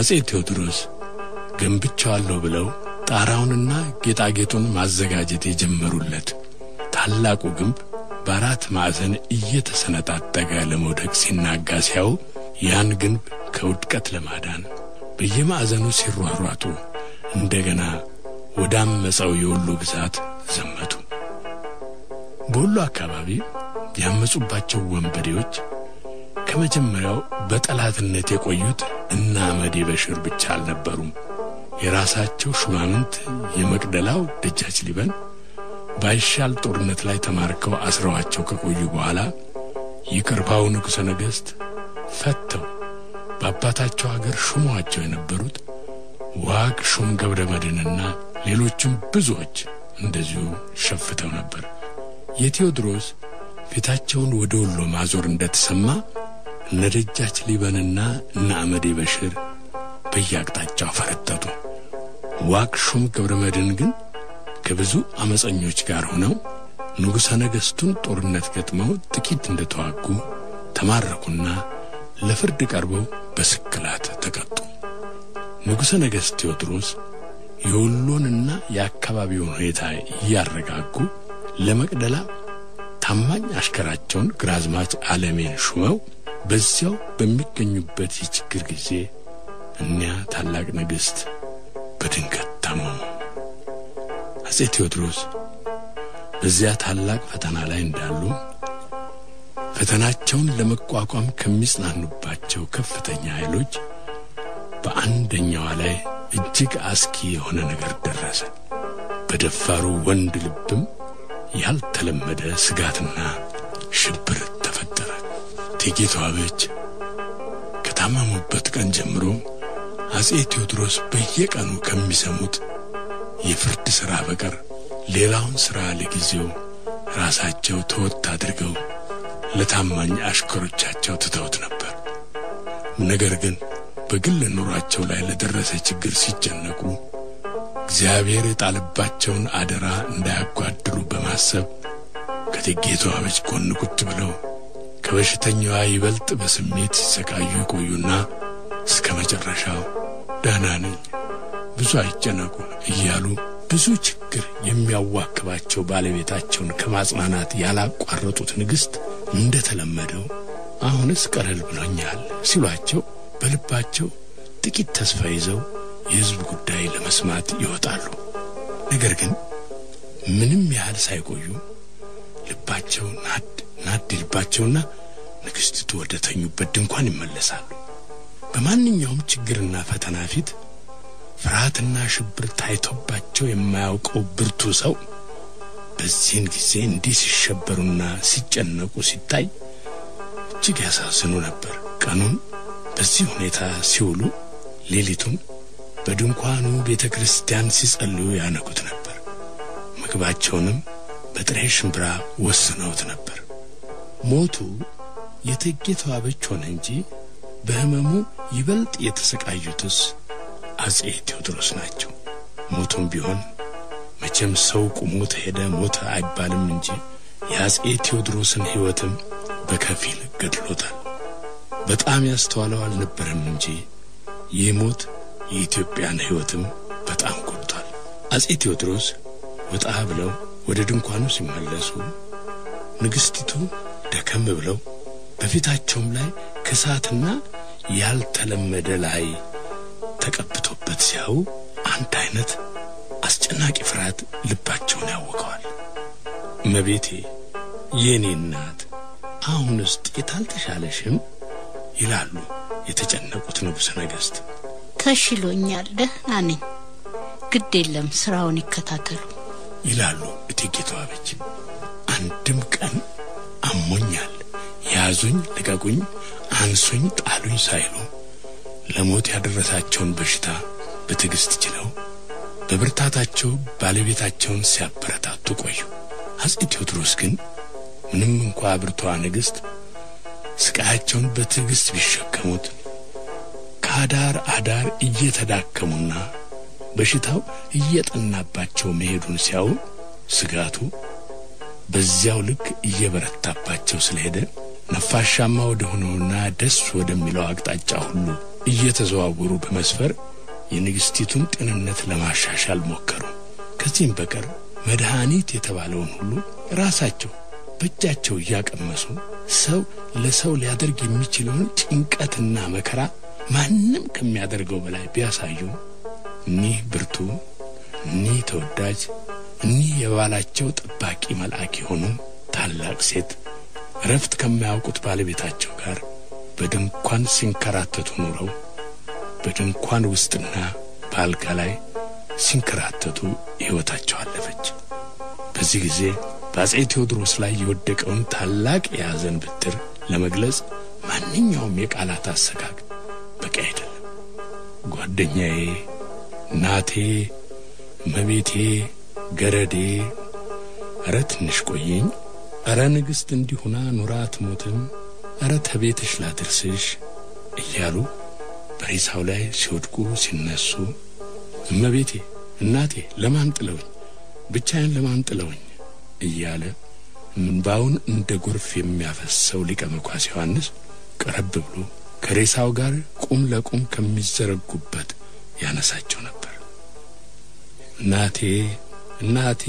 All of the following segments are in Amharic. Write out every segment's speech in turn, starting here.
ቴዎድሮስ ገንብቻዋለሁ ብለው ጣራውንና ጌጣጌጡን ማዘጋጀት የጀመሩለት ታላቁ ግንብ በአራት ማዕዘን እየተሰነጣጠቀ ለመውደቅ ሲናጋ ሲያዩ ያን ግንብ ከውድቀት ለማዳን በየማዕዘኑ ሲሯሯጡ እንደገና ወደ አመፀው የወሎ ግዛት ዘመቱ። በወሎ አካባቢ ያመፁባቸው ወንበዴዎች ከመጀመሪያው በጠላትነት የቆዩት እነ አመዴ በሽር ብቻ አልነበሩም። የራሳቸው ሹማምንት የመቅደላው ደጃች ሊበን ባይሻል ጦርነት ላይ ተማርከው አስረዋቸው ከቆዩ በኋላ ይቅርባው ንጉሠ ነገሥት ፈተው በአባታቸው አገር ሹመዋቸው የነበሩት ዋግ ሹም ገብረ መድኅንና ሌሎችም ብዙዎች እንደዚሁ ሸፍተው ነበር። የቴዎድሮስ ፊታቸውን ወደ ወሎ ማዞር እንደተሰማ እነ ደጃች ሊበንና እነ አመዴ በሽር በየአቅጣጫው ፈረጠጡ። ዋግ ሹም ገብረ መድኅን ግን ከብዙ አመፀኞች ጋር ሆነው ንጉሠ ነገሥቱን ጦርነት ገጥመው ጥቂት እንደተዋጉ ተማረኩና ለፍርድ ቀርበው በስቅላት ተቀጡ። ንጉሠ ነገሥት ቴዎድሮስ የወሎንና የአካባቢውን ሁኔታ እያረጋጉ ለመቅደላ ታማኝ አሽከራቸውን ግራዝማች ዓለሜን ሹመው በዚያው በሚገኙበት የችግር ጊዜ እኒያ ታላቅ ንግሥት በድንገት ታመሙ። አጼ ቴዎድሮስ በዚያ ታላቅ ፈተና ላይ እንዳሉ ፈተናቸውን ለመቋቋም ከሚጽናኑባቸው ከፍተኛ ኃይሎች በአንደኛዋ ላይ እጅግ አስኪ የሆነ ነገር ደረሰ። በደፋሩ ወንድ ልብም ያልተለመደ ስጋትና ሽብር ተፈጠረ። እቴጌ ተዋበች ከታመሙበት ቀን ጀምሮ አጼ ቴዎድሮስ በየቀኑ ከሚሰሙት የፍርድ ሥራ በቀር ሌላውን ሥራ ለጊዜው ራሳቸው ተወት አድርገው ለታማኝ አሽከሮቻቸው ትተውት ነበር። ነገር ግን በግል ኑሯቸው ላይ ለደረሰ ችግር ሲጨነቁ እግዚአብሔር የጣለባቸውን አደራ እንዳያጓድሉ በማሰብ ከእቴጌ ተዋበች ጎን ቁጭ ብለው ከበሽተኛዋ ይበልጥ በስሜት ሲሰቃዩ ይቆዩና እስከ መጨረሻው ደህና ነኝ፣ ብዙ አይጨነቁ እያሉ ብዙ ችግር የሚያዋክባቸው ባለቤታቸውን ከማጽናናት ያላቋረጡት ንግሥት እንደተለመደው አሁንስ ቀለል ብሎኛል ሲሏቸው በልባቸው ጥቂት ተስፋ ይዘው የሕዝብ ጉዳይ ለመስማት ይወጣሉ። ነገር ግን ምንም ያህል ሳይቆዩ ልባቸው ናድ ናድ ይልባቸውና ንግሥቲቱ ወደ ተኙበት ድንኳን ይመለሳሉ። በማንኛውም ችግርና ፈተና ፊት ፍርሃትና ሽብር ታይቶባቸው የማያውቀው ብርቱ ሰው በዚህን ጊዜ እንዲህ ሲሸበሩና ሲጨነቁ ሲታይ እጅግ ያሳዝኑ ነበር። ቀኑን በዚህ ሁኔታ ሲውሉ፣ ሌሊቱን በድንኳኑ ቤተ ክርስቲያን ሲጸልዩ ያነጉት ነበር። ምግባቸውንም በጥሬ ሽምብራ ወስነውት ነበር። ሞቱ የእቴጌ ተዋበች ሆነ እንጂ በሕመሙ ይበልጥ የተሰቃዩትስ አጼ ቴዎድሮስ ናቸው። ሞቱም ቢሆን መቼም ሰው ቁሞ ተሄደ ሞተ አይባልም እንጂ የአጼ ቴዎድሮስን ሕይወትም በከፊል ገድሎታል። በጣም ያስተዋለው አልነበረም እንጂ ይህ ሞት የኢትዮጵያን ሕይወትም በጣም ጎድቷል። አጼ ቴዎድሮስ ወጣ ብለው ወደ ድንኳኑ ሲመለሱ ንግሥቲቱ ደከም ብለው በፊታቸውም ላይ ክሳትና ያልተለመደ ላይ ተቀብቶበት ሲያዩ አንድ አይነት አስጨናቂ ፍርሃት ልባቸውን ያወቀዋል። እመቤቴ የእኔ እናት አሁንስ ጥቂት አልተሻለሽም? ይላሉ የተጨነቁት ንጉሠ ነገሥት። ተሽሎኛል፣ ደህና ነኝ። ግድ የለም ስራውን ይከታተሉ ይላሉ እቴጌ ተዋበች። አንድም ቀን አሞኛል፣ ያዙኝ፣ ልቀቁኝ፣ አንሱኝ፣ ጣሉኝ ሳይሉ ለሞት ያደረሳቸውን በሽታ በትዕግሥት ችለው በብርታታቸው ባለቤታቸውን ሲያበረታቱ ቆዩ። አጼ ቴዎድሮስ ግን ምንም እንኳ ብርቷ ንግሥት ስቃያቸውን በትዕግሥት ቢሸከሙት ከአዳር አዳር እየተዳከሙና በሽታው እየጠናባቸው መሄዱን ሲያዩ ስጋቱ በዚያው ልክ እየበረታባቸው ስለሄደ ነፋሻማ ወደ ሆነውና ደስ ወደሚለው አቅጣጫ ሁሉ እየተዘዋወሩ በመስፈር የንግሥቲቱን ጤንነት ለማሻሻል ሞከሩ። ከዚህም በቀር መድኃኒት የተባለውን ሁሉ ራሳቸው በእጃቸው እያቀመሱ ሰው ለሰው ሊያደርግ የሚችለውን ጭንቀትና መከራ ማንም ከሚያደርገው በላይ ቢያሳዩ እኒህ ብርቱ፣ እኒህ ተወዳጅ፣ እኒህ የባላቸው ጠባቂ መልአክ የሆኑ ታላቅ ሴት እረፍት ከማያውቁት ባለቤታቸው ጋር በድንኳን ሲንከራተቱ ኑረው በድንኳን ውስጥና በአልጋ ላይ ሲንከራተቱ ሕይወታቸው አለፈች። በዚህ ጊዜ በአጼ ቴዎድሮስ ላይ የወደቀውን ታላቅ የሐዘን ብትር ለመግለጽ ማንኛውም የቃላት አሰጋግ በቂ አይደለም። ጓደኛዬ፣ እናቴ፣ እመቤቴ፣ ገረዴ፣ እረ ትንሽ ቆየኝ፣ እረ ንግሥት እንዲሁና ኑራ ትሞትም፣ እረ ተቤትሽ ላድርስሽ እያሉ በሬሳው ላይ ሲወድቁ ሲነሱ እመቤቴ፣ እናቴ ለማን ጥለውኝ ብቻዬን ለማን ጥለውኝ እያለ እንባውን እንደ ጎርፍ የሚያፈሰው ሊቀ መኳስ ዮሐንስ ቀረብ ብሎ ከሬሳው ጋር ቁም ለቁም ከሚዘረጉበት ያነሳቸው ነበር። እናቴ እናቴ፣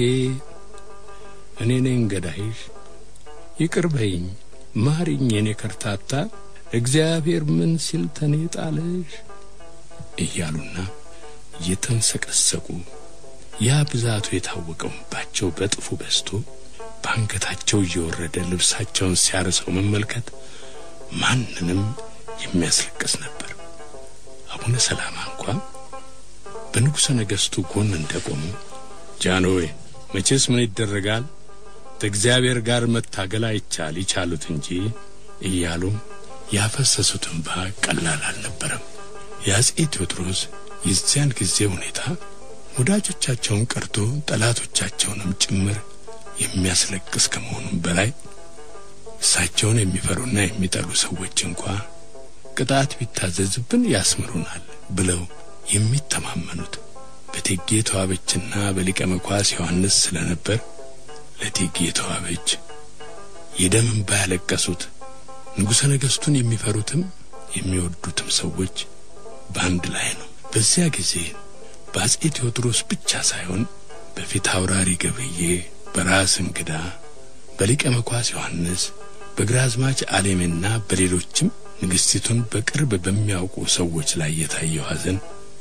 እኔ ነኝ ገዳይሽ፣ ይቅር በይኝ፣ ማሪኝ፣ የኔ ከርታታ፣ እግዚአብሔር ምን ሲል ተኔ ጣለሽ እያሉና እየተንሰቀሰቁ ያ ብዛቱ የታወቀውባቸው በጥፉ በዝቶ በአንገታቸው እየወረደ ልብሳቸውን ሲያርሰው መመልከት ማንንም የሚያስለቅስ ነበር። አቡነ ሰላማ እንኳ በንጉሠ ነገሥቱ ጎን እንደቆሙ ጃንሆይ መቼስ ምን ይደረጋል ከእግዚአብሔር ጋር መታገል አይቻል ይቻሉት እንጂ እያሉ ያፈሰሱት እንባ ቀላል አልነበረም። የአጼ ቴዎድሮስ የዚያን ጊዜ ሁኔታ ወዳጆቻቸውን ቀርቶ ጠላቶቻቸውንም ጭምር የሚያስለቅስ ከመሆኑም በላይ እሳቸውን የሚፈሩና የሚጠሉ ሰዎች እንኳ ቅጣት ቢታዘዝብን ያስምሩናል ብለው የሚተማመኑት በእቴጌ ተዋበችና በሊቀ መኳስ ዮሐንስ ስለነበር ለእቴጌ ተዋበች የደም እንባ ያለቀሱት ንጉሠ ነገሥቱን የሚፈሩትም የሚወዱትም ሰዎች በአንድ ላይ ነው። በዚያ ጊዜ በአጼ ቴዎድሮስ ብቻ ሳይሆን በፊት አውራሪ ገብርዬ፣ በራስ እንግዳ፣ በሊቀ መኳስ ዮሐንስ፣ በግራዝማች አሌሜና በሌሎችም ንግሥቲቱን በቅርብ በሚያውቁ ሰዎች ላይ የታየው ሐዘን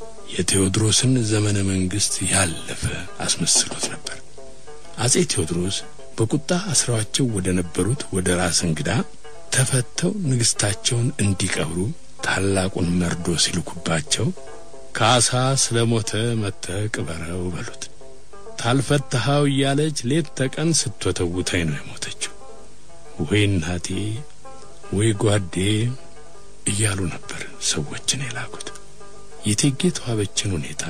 የቴዎድሮስን ዘመነ መንግሥት ያለፈ አስመስሎት ነበር። አጼ ቴዎድሮስ በቁጣ አስረዋቸው ወደ ነበሩት ወደ ራስ እንግዳ ተፈተው ንግሥታቸውን እንዲቀብሩ ታላቁን መርዶ ሲልኩባቸው ካሳ ስለ ሞተ መተ ቅበረው በሉት። ታልፈታሃው እያለች ሌት ተቀን ስትወተውተኝ ነው የሞተችው። ወይ እናቴ ወይ ጓዴ እያሉ ነበር ሰዎችን የላኩት። የእቴጌ ተዋበችን ሁኔታ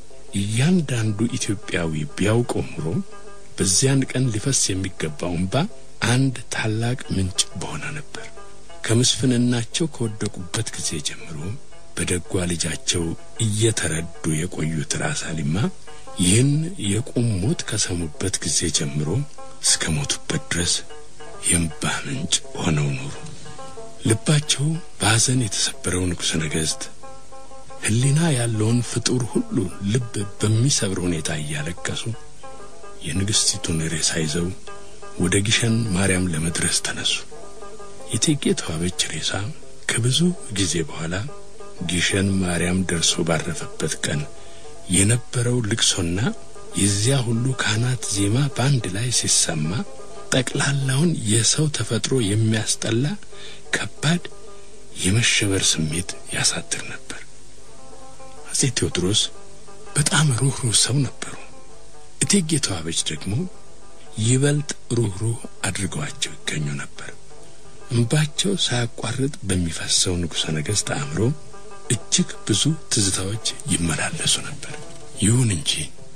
እያንዳንዱ ኢትዮጵያዊ ቢያውቀው ኑሮ በዚያን ቀን ሊፈስ የሚገባው እንባ አንድ ታላቅ ምንጭ በሆነ ነበር። ከምስፍንናቸው ከወደቁበት ጊዜ ጀምሮ በደጓ ልጃቸው እየተረዱ የቆዩት ራስ አሊማ ይህን የቁም ሞት ከሰሙበት ጊዜ ጀምሮ እስከ ሞቱበት ድረስ የእንባ ምንጭ ሆነው ኖሩ። ልባቸው በሐዘን የተሰበረው ንጉሠ ነገሥት ሕሊና ያለውን ፍጡር ሁሉ ልብ በሚሰብር ሁኔታ እያለቀሱ የንግሥቲቱን ሬሳ ይዘው ወደ ግሸን ማርያም ለመድረስ ተነሱ። የእቴጌ ተዋበች ሬሳ ከብዙ ጊዜ በኋላ ግሸን ማርያም ደርሶ ባረፈበት ቀን የነበረው ልቅሶና የዚያ ሁሉ ካህናት ዜማ በአንድ ላይ ሲሰማ ጠቅላላውን የሰው ተፈጥሮ የሚያስጠላ ከባድ የመሸበር ስሜት ያሳድር ነበር። አጼ ቴዎድሮስ በጣም ሩኅሩህ ሰው ነበሩ። እቴጌ ተዋበች ደግሞ ይበልጥ ሩኅሩህ አድርገዋቸው ይገኙ ነበር። እንባቸው ሳያቋርጥ በሚፈሰው ንጉሠ ነገሥት አእምሮ እጅግ ብዙ ትዝታዎች ይመላለሱ ነበር። ይሁን እንጂ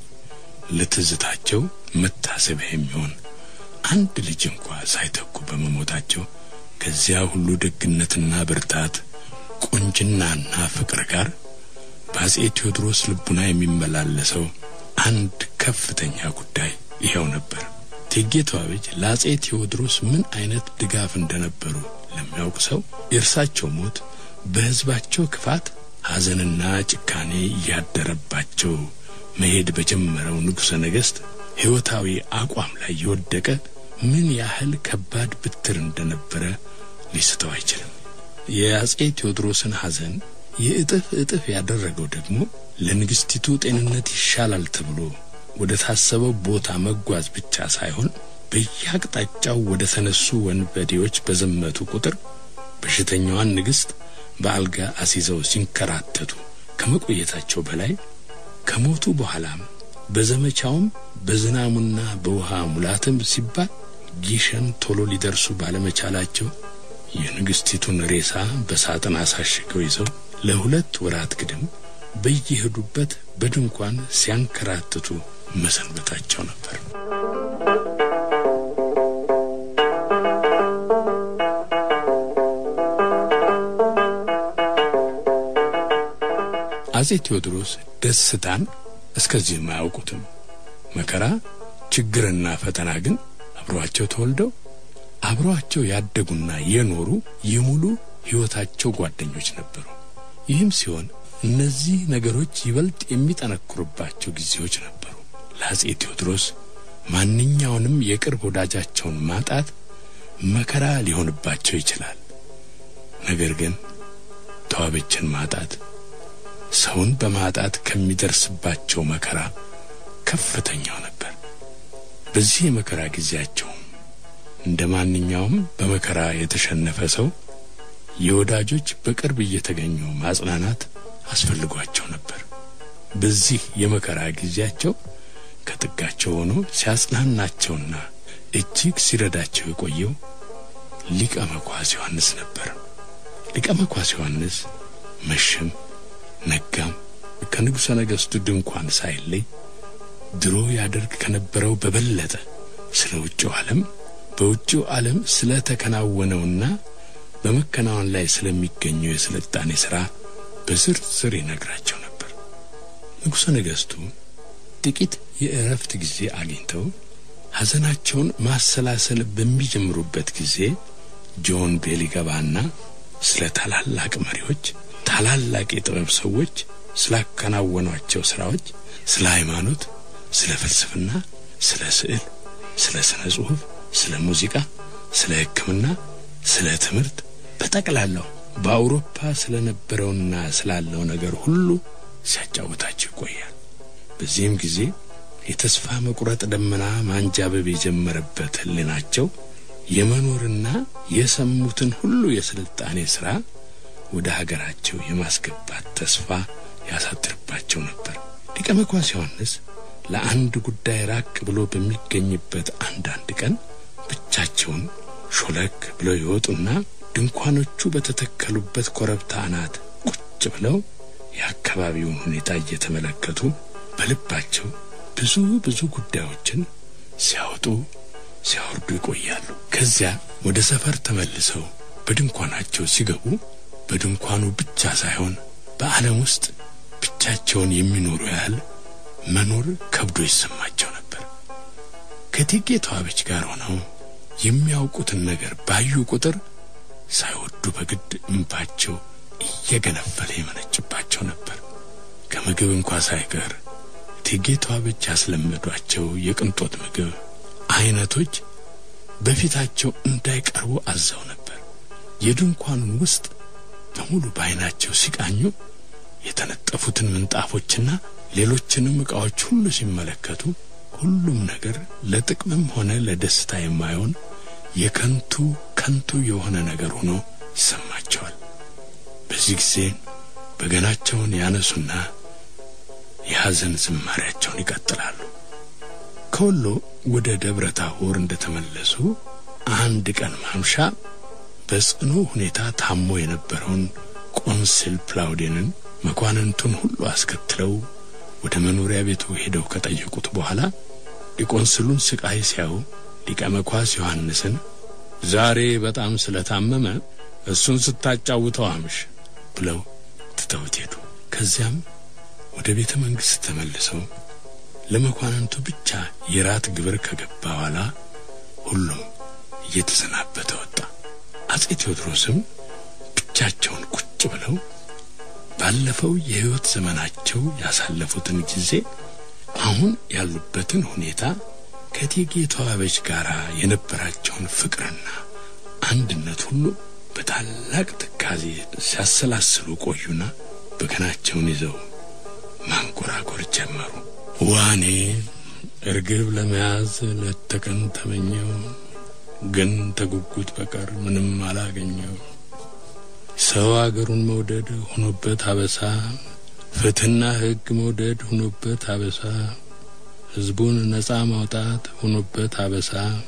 ለትዝታቸው መታሰቢያ የሚሆን አንድ ልጅ እንኳ ሳይተኩ በመሞታቸው ከዚያ ሁሉ ደግነትና ብርታት፣ ቁንጅናና ፍቅር ጋር በአጼ ቴዎድሮስ ልቡና የሚመላለሰው አንድ ከፍተኛ ጉዳይ ይኸው ነበር። እቴጌ ተዋበች ለአጼ ቴዎድሮስ ምን አይነት ድጋፍ እንደነበሩ ለሚያውቅ ሰው የእርሳቸው ሞት በሕዝባቸው ክፋት ሐዘንና ጭካኔ እያደረባቸው መሄድ በጀመረው ንጉሠ ነገሥት ሕይወታዊ አቋም ላይ የወደቀ ምን ያህል ከባድ ብትር እንደነበረ ሊስተው አይችልም። የአጼ ቴዎድሮስን ሐዘን የእጥፍ እጥፍ ያደረገው ደግሞ ለንግሥቲቱ ጤንነት ይሻላል ተብሎ ወደ ታሰበው ቦታ መጓዝ ብቻ ሳይሆን በየአቅጣጫው ወደ ተነሱ ወንበዴዎች በዘመቱ ቁጥር በሽተኛዋን ንግሥት በአልጋ አስይዘው ሲንከራተቱ ከመቆየታቸው በላይ ከሞቱ በኋላም በዘመቻውም በዝናሙና በውሃ ሙላትም ሲባል ጊሸን ቶሎ ሊደርሱ ባለመቻላቸው የንግሥቲቱን ሬሳ በሳጥን አሳሽገው ይዘው ለሁለት ወራት ግድም በየሄዱበት በድንኳን ሲያንከራትቱ መሰንበታቸው ነበር። አጼ ቴዎድሮስ ደስታን እስከዚህም አያውቁትም። መከራ፣ ችግርና ፈተና ግን አብረዋቸው ተወልደው አብረዋቸው ያደጉና የኖሩ የሙሉ ሕይወታቸው ጓደኞች ነበሩ። ይህም ሲሆን እነዚህ ነገሮች ይበልጥ የሚጠነክሩባቸው ጊዜዎች ነበሩ። ለአጼ ቴዎድሮስ ማንኛውንም የቅርብ ወዳጃቸውን ማጣት መከራ ሊሆንባቸው ይችላል። ነገር ግን ተዋበችን ማጣት ሰውን በማጣት ከሚደርስባቸው መከራ ከፍተኛው ነበር። በዚህ የመከራ ጊዜያቸውም እንደ ማንኛውም በመከራ የተሸነፈ ሰው የወዳጆች በቅርብ እየተገኙ ማጽናናት አስፈልጓቸው ነበር። በዚህ የመከራ ጊዜያቸው ከጥጋቸው ሆኖ ሲያጽናናቸውና እጅግ ሲረዳቸው የቆየው ሊቀ መኳስ ዮሐንስ ነበር። ሊቀ መኳስ ዮሐንስ መሸም ነጋም ከንጉሠ ነገሥቱ ድንኳን ሳይለይ ድሮ ያደርግ ከነበረው በበለጠ ስለ ውጭው ዓለም በውጭው ዓለም ስለ ተከናወነውና በመከናወን ላይ ስለሚገኘው የስልጣኔ ሥራ በዝርዝር ይነግራቸው ነበር። ንጉሠ ነገሥቱ ጥቂት የእረፍት ጊዜ አግኝተው ሐዘናቸውን ማሰላሰል በሚጀምሩበት ጊዜ ጆን ቤል ይገባና ስለ ታላላቅ መሪዎች ታላላቅ የጥበብ ሰዎች ስላከናወኗቸው ሥራዎች፣ ስለ ሃይማኖት፣ ስለ ፍልስፍና፣ ስለ ስዕል፣ ስለ ስነ ጽሑፍ፣ ስለ ሙዚቃ፣ ስለ ሕክምና፣ ስለ ትምህርት በጠቅላላው በአውሮፓ ስለነበረውና ስላለው ነገር ሁሉ ሲያጫውታቸው ይቆያል። በዚህም ጊዜ የተስፋ መቁረጥ ደመና ማንጃበብ የጀመረበት ሕሊናቸው የመኖርና የሰሙትን ሁሉ የስልጣኔ ሥራ ወደ ሀገራቸው የማስገባት ተስፋ ያሳድርባቸው ነበር። ሊቀ መኳስ ዮሐንስ ለአንድ ጉዳይ ራቅ ብሎ በሚገኝበት አንዳንድ ቀን ብቻቸውን ሾለክ ብለው ይወጡና ድንኳኖቹ በተተከሉበት ኮረብታ አናት ቁጭ ብለው የአካባቢውን ሁኔታ እየተመለከቱ በልባቸው ብዙ ብዙ ጉዳዮችን ሲያወጡ ሲያወርዱ ይቆያሉ። ከዚያ ወደ ሰፈር ተመልሰው በድንኳናቸው ሲገቡ በድንኳኑ ብቻ ሳይሆን በዓለም ውስጥ ብቻቸውን የሚኖሩ ያህል መኖር ከብዶ ይሰማቸው ነበር። ከእቴጌ ተዋበች ጋር ሆነው የሚያውቁትን ነገር ባዩ ቁጥር ሳይወዱ በግድ እንባቸው እየገነፈለ የመነጭባቸው ነበር። ከምግብ እንኳ ሳይቀር እቴጌ ተዋበች ያስለመዷቸው የቅንጦት ምግብ አይነቶች በፊታቸው እንዳይቀርቡ አዘው ነበር። የድንኳኑን ውስጥ በሙሉ በዓይናቸው ሲቃኙ የተነጠፉትን ምንጣፎችና ሌሎችንም ዕቃዎች ሁሉ ሲመለከቱ ሁሉም ነገር ለጥቅምም ሆነ ለደስታ የማይሆን የከንቱ ከንቱ የሆነ ነገር ሆኖ ይሰማቸዋል። በዚህ ጊዜ በገናቸውን ያነሱና የሐዘን ዝማሪያቸውን ይቀጥላሉ። ከወሎ ወደ ደብረ ታቦር እንደተመለሱ አንድ ቀን ማምሻ በጽኑ ሁኔታ ታሞ የነበረውን ቆንስል ፕላውዴንን መኳንንቱን ሁሉ አስከትለው ወደ መኖሪያ ቤቱ ሄደው ከጠየቁት በኋላ የቆንስሉን ስቃይ ሲያዩ ሊቀ መኳስ ዮሐንስን ዛሬ በጣም ስለታመመ እሱን ስታጫውተው አምሽ ብለው ትተውት ሄዱ። ከዚያም ወደ ቤተ መንግሥት ተመልሰው ለመኳንንቱ ብቻ የራት ግብር ከገባ በኋላ ሁሉም እየተሰናበተ ወጣ። አጼ ቴዎድሮስም ብቻቸውን ቁጭ ብለው ባለፈው የሕይወት ዘመናቸው ያሳለፉትን ጊዜ አሁን ያሉበትን ሁኔታ ከእቴጌ ተዋበች ጋር የነበራቸውን ፍቅርና አንድነት ሁሉ በታላቅ ትካዜ ሲያሰላስሉ ቆዩና በገናቸውን ይዘው ማንጎራጎር ጀመሩ። ዋኔ እርግብ ለመያዝ ሌት ተቀን ተመኘው፣ ግን ተጉጉት በቀር ምንም አላገኘው። ሰው አገሩን መውደድ ሆኖበት አበሳ፣ ፍትሕና ሕግ መውደድ ሆኖበት አበሳ፣ ሕዝቡን ነጻ ማውጣት ሆኖበት አበሳ፣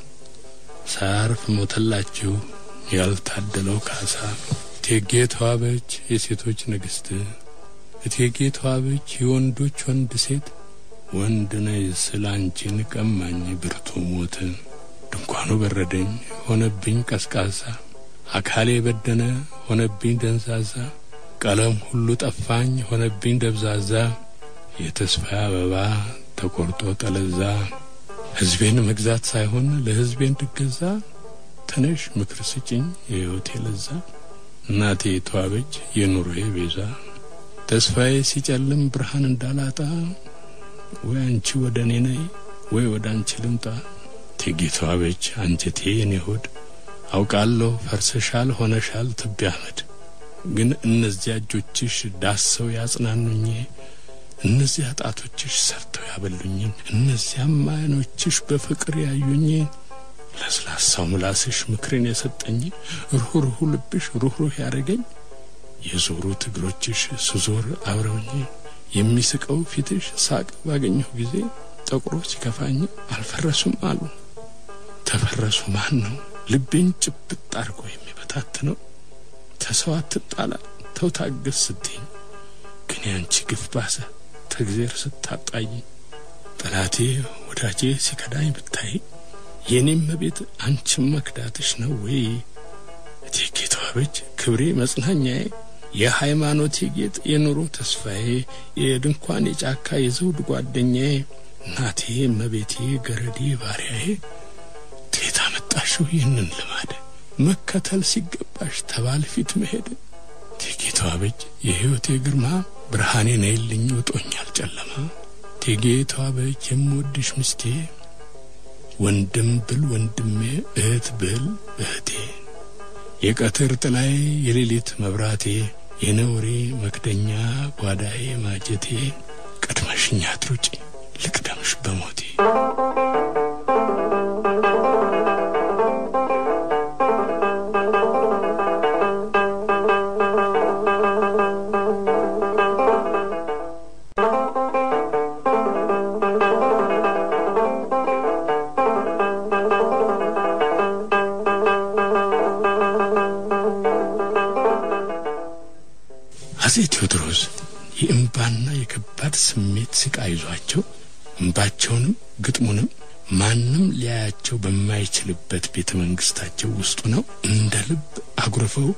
ሳያርፍ ሞተላችሁ ያልታደለው ካሳ። እቴጌ ተዋበች የሴቶች ንግሥት፣ እቴጌ ተዋበች የወንዶች ወንድ ሴት፣ ወንድ ነይ ስለ አንቺን ቀማኝ ብርቱ ሞት። ድንኳኑ በረደኝ ሆነብኝ ቀዝቃዛ፣ አካሌ በደነ ሆነብኝ ደንዛዛ፣ ቀለም ሁሉ ጠፋኝ ሆነብኝ ደብዛዛ፣ የተስፋ አበባ ተቆርጦ ጠለዛ። ሕዝቤን መግዛት ሳይሆን ለሕዝቤ እንድገዛ ተነሽ ምክር ስጭኝ የሕይወቴ ለዛ። እናቴ ተዋበች የኑሮዬ ቤዛ፣ ተስፋዬ ሲጨልም ብርሃን እንዳላጣ፣ ወይ አንቺ ወደ እኔ ነይ ወይ ወደ አንቺ ልምጣ። እቴጌ ተዋበች አንጀቴ የኔ ሆድ አውቃለሁ ፈርሰሻል ሆነሻል ትቢያ አመድ፣ ግን እነዚያ እጆችሽ ዳሰው ያጽናኑኝ፣ እነዚያ ጣቶችሽ ሰርተው ያበሉኝ፣ እነዚያም ዓይኖችሽ በፍቅር ያዩኝ ለስላሳው ምላስሽ ምክርን የሰጠኝ ሩኅሩኅ ልብሽ ሩኅሩኅ ያደረገኝ የዞሩት እግሮችሽ ስዞር አብረውኝ የሚስቀው ፊትሽ ሳቅ ባገኘሁ ጊዜ ጠቁሮ ሲከፋኝ አልፈረሱም አሉ። ተፈረሱ ማን ነው ልቤን ጭብጥ አድርጎ የሚበታትነው? ተሰው አትጣላ ተው ታገስ ስትኝ ግን ያንቺ ግፍ ባሰ ተግዜር ስታጣይ ጠላቴ ወዳጄ ሲከዳኝ ብታይ የኔም መቤት አንቺም መክዳትሽ ነው ወይ? እቴጌ ተዋበች ክብሬ መጽናኛዬ፣ የሃይማኖቴ ጌጥ፣ የኑሮ ተስፋዬ፣ የድንኳን የጫካ የዘውድ ጓደኛዬ፣ እናቴ መቤቴ፣ ገረዴ ባሪያዬ፣ ከየት አመጣሽው ይህንን ልማድ? መከተል ሲገባሽ ተባል ፊት መሄድ። እቴጌ ተዋበች የሕይወቴ ግርማ፣ ብርሃኔ ነይልኝ ውጦኛል ጨለማ። እቴጌ ተዋበች የምወድሽ ምስቴ ወንድም ብል ወንድሜ እህት ብል እህቴ የቀትር ጥላዬ የሌሊት መብራቴ የነውሬ መክደኛ ጓዳዬ ማጀቴ ቀድመሽኛ አትሩጪ ልቅደምሽ በሞቴ አጼ ቴዎድሮስ የእምባና የከባድ ስሜት ስቃይ ይዟቸው እምባቸውንም ግጥሙንም ማንም ሊያያቸው በማይችልበት ቤተ መንግስታቸው ውስጡ ነው እንደ ልብ አጉርፈው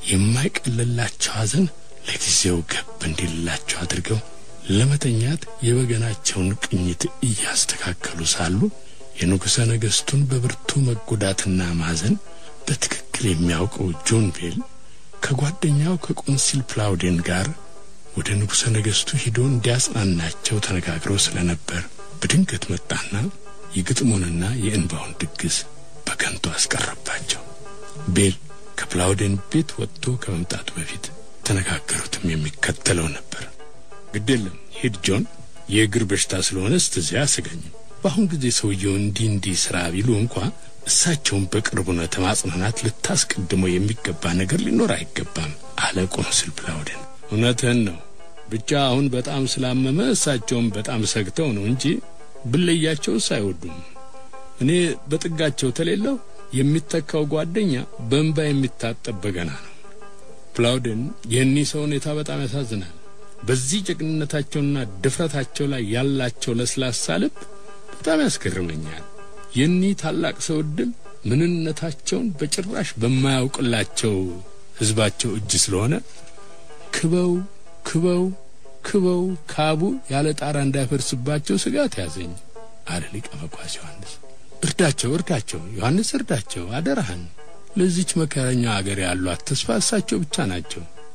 የማይቀልላቸው ሐዘን ለጊዜው ገብ እንዲልላቸው አድርገው ለመተኛት የበገናቸውን ቅኝት እያስተካከሉ ሳሉ የንጉሠ ነገሥቱን በብርቱ መጎዳትና ማዘን በትክክል የሚያውቀው ጆን ቤል ከጓደኛው ከቆንሲል ፕላውዴን ጋር ወደ ንጉሠ ነገሥቱ ሂዶ እንዲያጽናናቸው ተነጋግረው ስለነበር በድንገት መጣና የግጥሙንና የእንባውን ድግስ በከንቱ አስቀረባቸው። ቤል ከፕላውዴን ቤት ወጥቶ ከመምጣቱ በፊት ተነጋገሩትም የሚከተለው ነበር። ግድ የለም ሂድ ጆን፣ የእግር በሽታ ስለሆነ ስትዚያ አያሰጋኝም። በአሁን ጊዜ ሰውየው እንዲህ እንዲህ ስራ ቢሉ እንኳ እሳቸውን በቅርቡ ነው ተማጽናናት ልታስቀድመው የሚገባ ነገር ሊኖር አይገባም አለ ቆንስል ፕላውደን። እውነትህን ነው። ብቻ አሁን በጣም ስላመመ እሳቸውን በጣም ሰግተው ነው እንጂ ብለያቸውስ አይወዱም። እኔ በጥጋቸው ተሌለው የሚተካው ጓደኛ በእንባ የሚታጠብ በገና ነው። ፕላውደን የእኒህ ሰው ሁኔታ በጣም ያሳዝናል። በዚህ ጀግንነታቸውና ድፍረታቸው ላይ ያላቸው ለስላሳ ልብ በጣም ያስገርመኛል። የኒህ ታላቅ ሰው ዕድል ምንነታቸውን በጭራሽ በማያውቅላቸው ሕዝባቸው እጅ ስለሆነ ክበው ክበው ክበው ካቡ ያለ ጣራ እንዳይፈርስባቸው ስጋት ያዘኝ አለ ሊቀ መኳስ ዮሐንስ። እርዳቸው እርዳቸው ዮሐንስ እርዳቸው፣ አደራህን። ለዚች መከረኛ አገር ያሏት ተስፋ እሳቸው ብቻ ናቸው።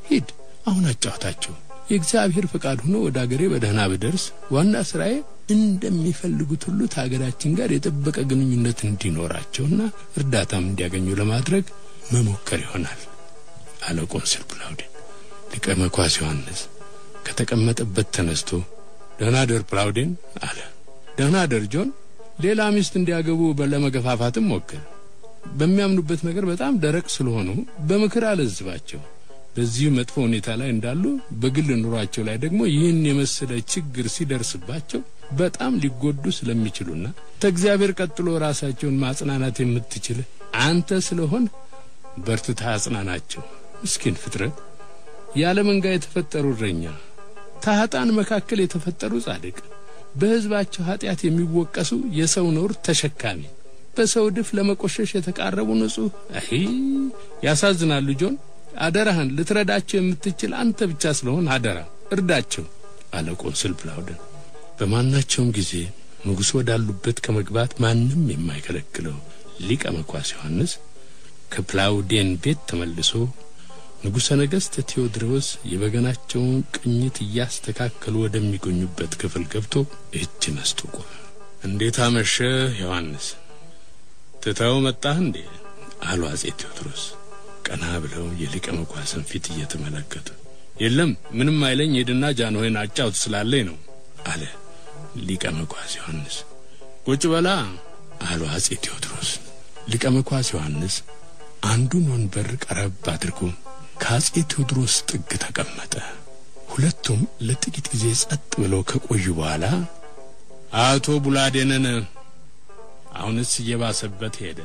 ሂድ አሁን አጫውታቸው። የእግዚአብሔር ፈቃድ ሆኖ ወደ አገሬ በደህና ብደርስ ዋና ስራዬ እንደሚፈልጉት ሁሉ ከሀገራችን ጋር የጠበቀ ግንኙነት እንዲኖራቸውና እርዳታም እንዲያገኙ ለማድረግ መሞከር ይሆናል አለ ቆንስል ፕላውዴን። ሊቀ መኳስ ዮሐንስ ከተቀመጠበት ተነስቶ ደህና ደር ፕላውዴን አለ። ደህና ደር ጆን። ሌላ ሚስት እንዲያገቡ ለመገፋፋትም ሞክር። በሚያምኑበት ነገር በጣም ደረቅ ስለሆኑ በምክር አለዝባቸው። በዚህ መጥፎ ሁኔታ ላይ እንዳሉ በግል ኑሯቸው ላይ ደግሞ ይህን የመሰለ ችግር ሲደርስባቸው በጣም ሊጎዱ ስለሚችሉና ከእግዚአብሔር ቀጥሎ ራሳቸውን ማጽናናት የምትችል አንተ ስለሆን በርትታ አጽናናቸው። ምስኪን ፍጥረት ያለ መንጋ የተፈጠሩ እረኛ፣ ከኃጥአን መካከል የተፈጠሩ ጻድቅ፣ በሕዝባቸው ኃጢአት የሚወቀሱ የሰው ነውር ተሸካሚ፣ በሰው ድፍ ለመቆሸሽ የተቃረቡ ንጹሕ። አይ ያሳዝናሉ ጆን። አደራህን ልትረዳቸው የምትችል አንተ ብቻ ስለሆን አደራ እርዳቸው አለ ቆንስል ፕላውደን። በማናቸውም ጊዜ ንጉሥ ወዳሉበት ከመግባት ማንም የማይከለክለው ሊቀ መኳስ ዮሐንስ ከፕላውዴን ቤት ተመልሶ ንጉሠ ነገሥት ቴዎድሮስ የበገናቸውን ቅኝት እያስተካከሉ ወደሚገኙበት ክፍል ገብቶ እጅ ነስቶ ቆመ። እንዴት አመሸህ ዮሐንስ? ትተው መጣህ እንዴ? አሉ አጼ ቴዎድሮስ ቀና ብለው የሊቀ መኳስን ፊት እየተመለከቱ። የለም ምንም አይለኝ፣ ሄድና ጃንሆይን አጫውት ስላለኝ ነው አለ ሊቀ መኳስ ዮሐንስ። ቁጭ በላ አሉ አጼ ቴዎድሮስ። ሊቀ መኳስ ዮሐንስ አንዱን ወንበር ቀረብ አድርጎ ከአጼ ቴዎድሮስ ጥግ ተቀመጠ። ሁለቱም ለጥቂት ጊዜ ጸጥ ብለው ከቆዩ በኋላ አቶ ቡላዴንን አሁንስ እየባሰበት ሄደ።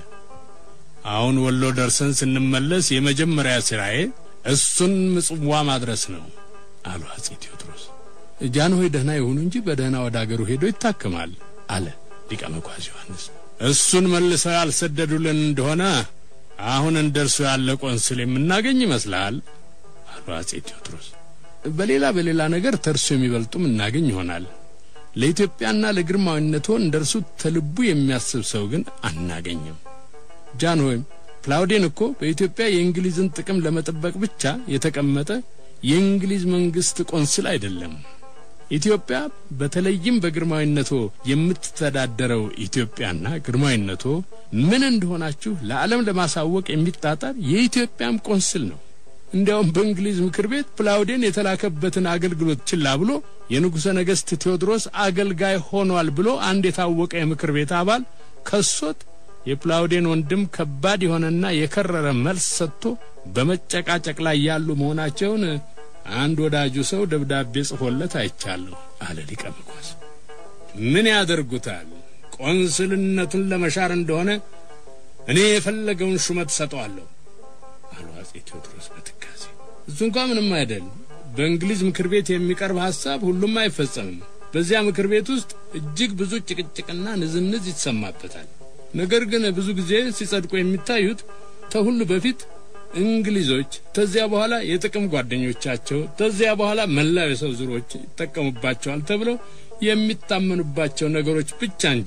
አሁን ወሎ ደርሰን ስንመለስ የመጀመሪያ ስራዬ እሱን ምጽዋ ማድረስ ነው አሉ አጼ ቴዎድሮስ። ጃንሆይ ደህና ይሁኑ እንጂ በደህና ወደ አገሩ ሄዶ ይታከማል አለ ሊቀ መኳስ ዮሐንስ። እሱን መልሰው ያልሰደዱልን እንደሆነ አሁን እንደርሱ ያለ ቆንስል የምናገኝ ይመስልሃል? አሉ አጼ ቴዎድሮስ። በሌላ በሌላ ነገር ተርሱ የሚበልጡም እናገኝ ይሆናል። ለኢትዮጵያና ለግርማዊነቶ እንደርሱ ተልቡ የሚያስብ ሰው ግን አናገኝም። ጃንሆይም ፕላውዴን እኮ በኢትዮጵያ የእንግሊዝን ጥቅም ለመጠበቅ ብቻ የተቀመጠ የእንግሊዝ መንግስት ቆንስል አይደለም። ኢትዮጵያ በተለይም በግርማዊነቶ የምትተዳደረው ኢትዮጵያና ግርማዊነቶ ምን እንደሆናችሁ ለዓለም ለማሳወቅ የሚጣጣር የኢትዮጵያም ቆንስል ነው። እንዲያውም በእንግሊዝ ምክር ቤት ፕላውዴን የተላከበትን አገልግሎት ችላ ብሎ የንጉሠ ነገሥት ቴዎድሮስ አገልጋይ ሆኗል ብሎ አንድ የታወቀ የምክር ቤት አባል ከሶት የፕላውዴን ወንድም ከባድ የሆነና የከረረ መልስ ሰጥቶ በመጨቃጨቅ ላይ ያሉ መሆናቸውን አንድ ወዳጁ ሰው ደብዳቤ ጽፎለት አይቻለሁ አለ ሊቀ መኳስ። ምን ያደርጉታል? ቆንስልነቱን ለመሻር እንደሆነ እኔ የፈለገውን ሹመት ሰጠዋለሁ አሉ አጼ ቴዎድሮስ በትካዜ። እሱ እንኳ ምንም አይደል። በእንግሊዝ ምክር ቤት የሚቀርብ ሐሳብ ሁሉም አይፈጸምም። በዚያ ምክር ቤት ውስጥ እጅግ ብዙ ጭቅጭቅና ንዝንዝ ይሰማበታል። ነገር ግን ብዙ ጊዜ ሲጸድቁ የሚታዩት ከሁሉ በፊት እንግሊዞች፣ ተዚያ በኋላ የጥቅም ጓደኞቻቸው፣ ተዚያ በኋላ መላው የሰው ዝሮች ይጠቀሙባቸዋል ተብለው የሚታመኑባቸው ነገሮች ብቻ እንጂ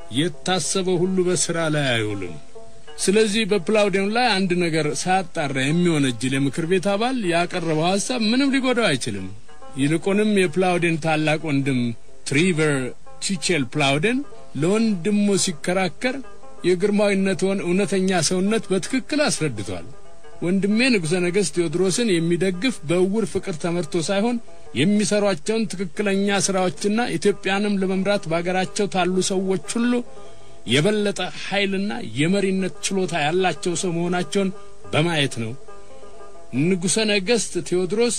የታሰበው ሁሉ በስራ ላይ አይውልም። ስለዚህ በፕላውዴን ላይ አንድ ነገር ሳያጣራ የሚወነጅል የምክር ቤት አባል ያቀረበው ሐሳብ ምንም ሊጎዳው አይችልም። ይልቁንም የፕላውዴን ታላቅ ወንድም ትሪቨር ቺቼል ፕላውዴን ለወንድሙ ሲከራከር የግርማዊነትዎን እውነተኛ ሰውነት በትክክል አስረድቷል። ወንድሜ ንጉሠ ነገሥት ቴዎድሮስን የሚደግፍ በእውር ፍቅር ተመርቶ ሳይሆን የሚሰሯቸውን ትክክለኛ ሥራዎችና ኢትዮጵያንም ለመምራት በአገራቸው ታሉ ሰዎች ሁሉ የበለጠ ኃይልና የመሪነት ችሎታ ያላቸው ሰው መሆናቸውን በማየት ነው። ንጉሠ ነገሥት ቴዎድሮስ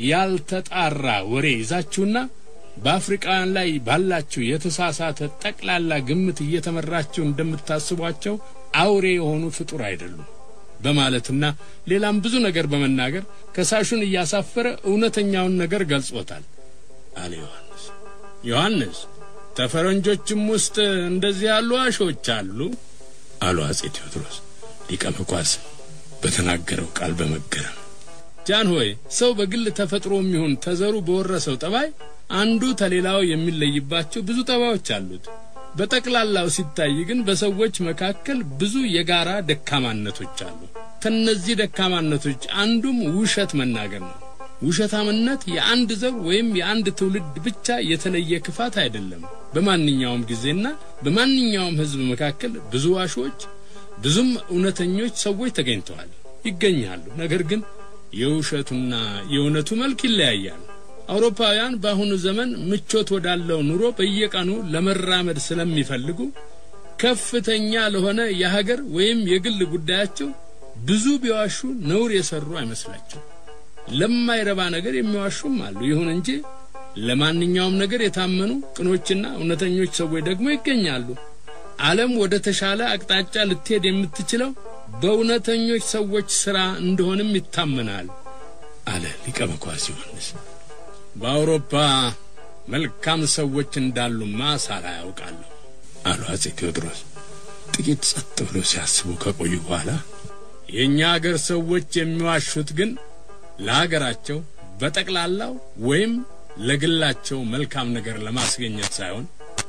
ያልተጣራ ወሬ ይዛችሁና በአፍሪቃውያን ላይ ባላችሁ የተሳሳተ ጠቅላላ ግምት እየተመራችሁ እንደምታስቧቸው አውሬ የሆኑ ፍጡር አይደሉም በማለትና ሌላም ብዙ ነገር በመናገር ከሳሹን እያሳፈረ እውነተኛውን ነገር ገልጾታል አለ ዮሐንስ። ዮሐንስ ተፈረንጆችም ውስጥ እንደዚህ ያሉ አሾች አሉ አሉ አጼ ቴዎድሮስ ሊቀ መኳስ በተናገረው ቃል በመገረም ጃን ሆይ ሰው በግል ተፈጥሮ የሚሆን ተዘሩ በወረሰው ጠባይ አንዱ ተሌላው የሚለይባቸው ብዙ ጠባዮች አሉት። በጠቅላላው ሲታይ ግን በሰዎች መካከል ብዙ የጋራ ደካማነቶች አሉ። ከነዚህ ደካማነቶች አንዱም ውሸት መናገር ነው። ውሸታምነት የአንድ ዘር ወይም የአንድ ትውልድ ብቻ የተለየ ክፋት አይደለም። በማንኛውም ጊዜና በማንኛውም ሕዝብ መካከል ብዙ ዋሾች፣ ብዙም እውነተኞች ሰዎች ተገኝተዋል፣ ይገኛሉ። ነገር ግን የውሸቱና የእውነቱ መልክ ይለያያል። አውሮፓውያን በአሁኑ ዘመን ምቾት ወዳለው ኑሮ በየቀኑ ለመራመድ ስለሚፈልጉ ከፍተኛ ለሆነ የሀገር ወይም የግል ጉዳያቸው ብዙ ቢዋሹ ነውር የሰሩ አይመስላቸው። ለማይረባ ነገር የሚዋሹም አሉ። ይሁን እንጂ ለማንኛውም ነገር የታመኑ ቅኖችና እውነተኞች ሰዎች ደግሞ ይገኛሉ። ዓለም ወደ ተሻለ አቅጣጫ ልትሄድ የምትችለው በእውነተኞች ሰዎች ሥራ እንደሆንም ይታመናል አለ ሊቀ መኳስ ዮሐንስ። በአውሮፓ መልካም ሰዎች እንዳሉማ ሳላ ያውቃለሁ አሉ አጼ ቴዎድሮስ። ጥቂት ጸጥ ብለው ሲያስቡ ከቆዩ በኋላ የእኛ አገር ሰዎች የሚዋሹት ግን ለሀገራቸው በጠቅላላው ወይም ለግላቸው መልካም ነገር ለማስገኘት ሳይሆን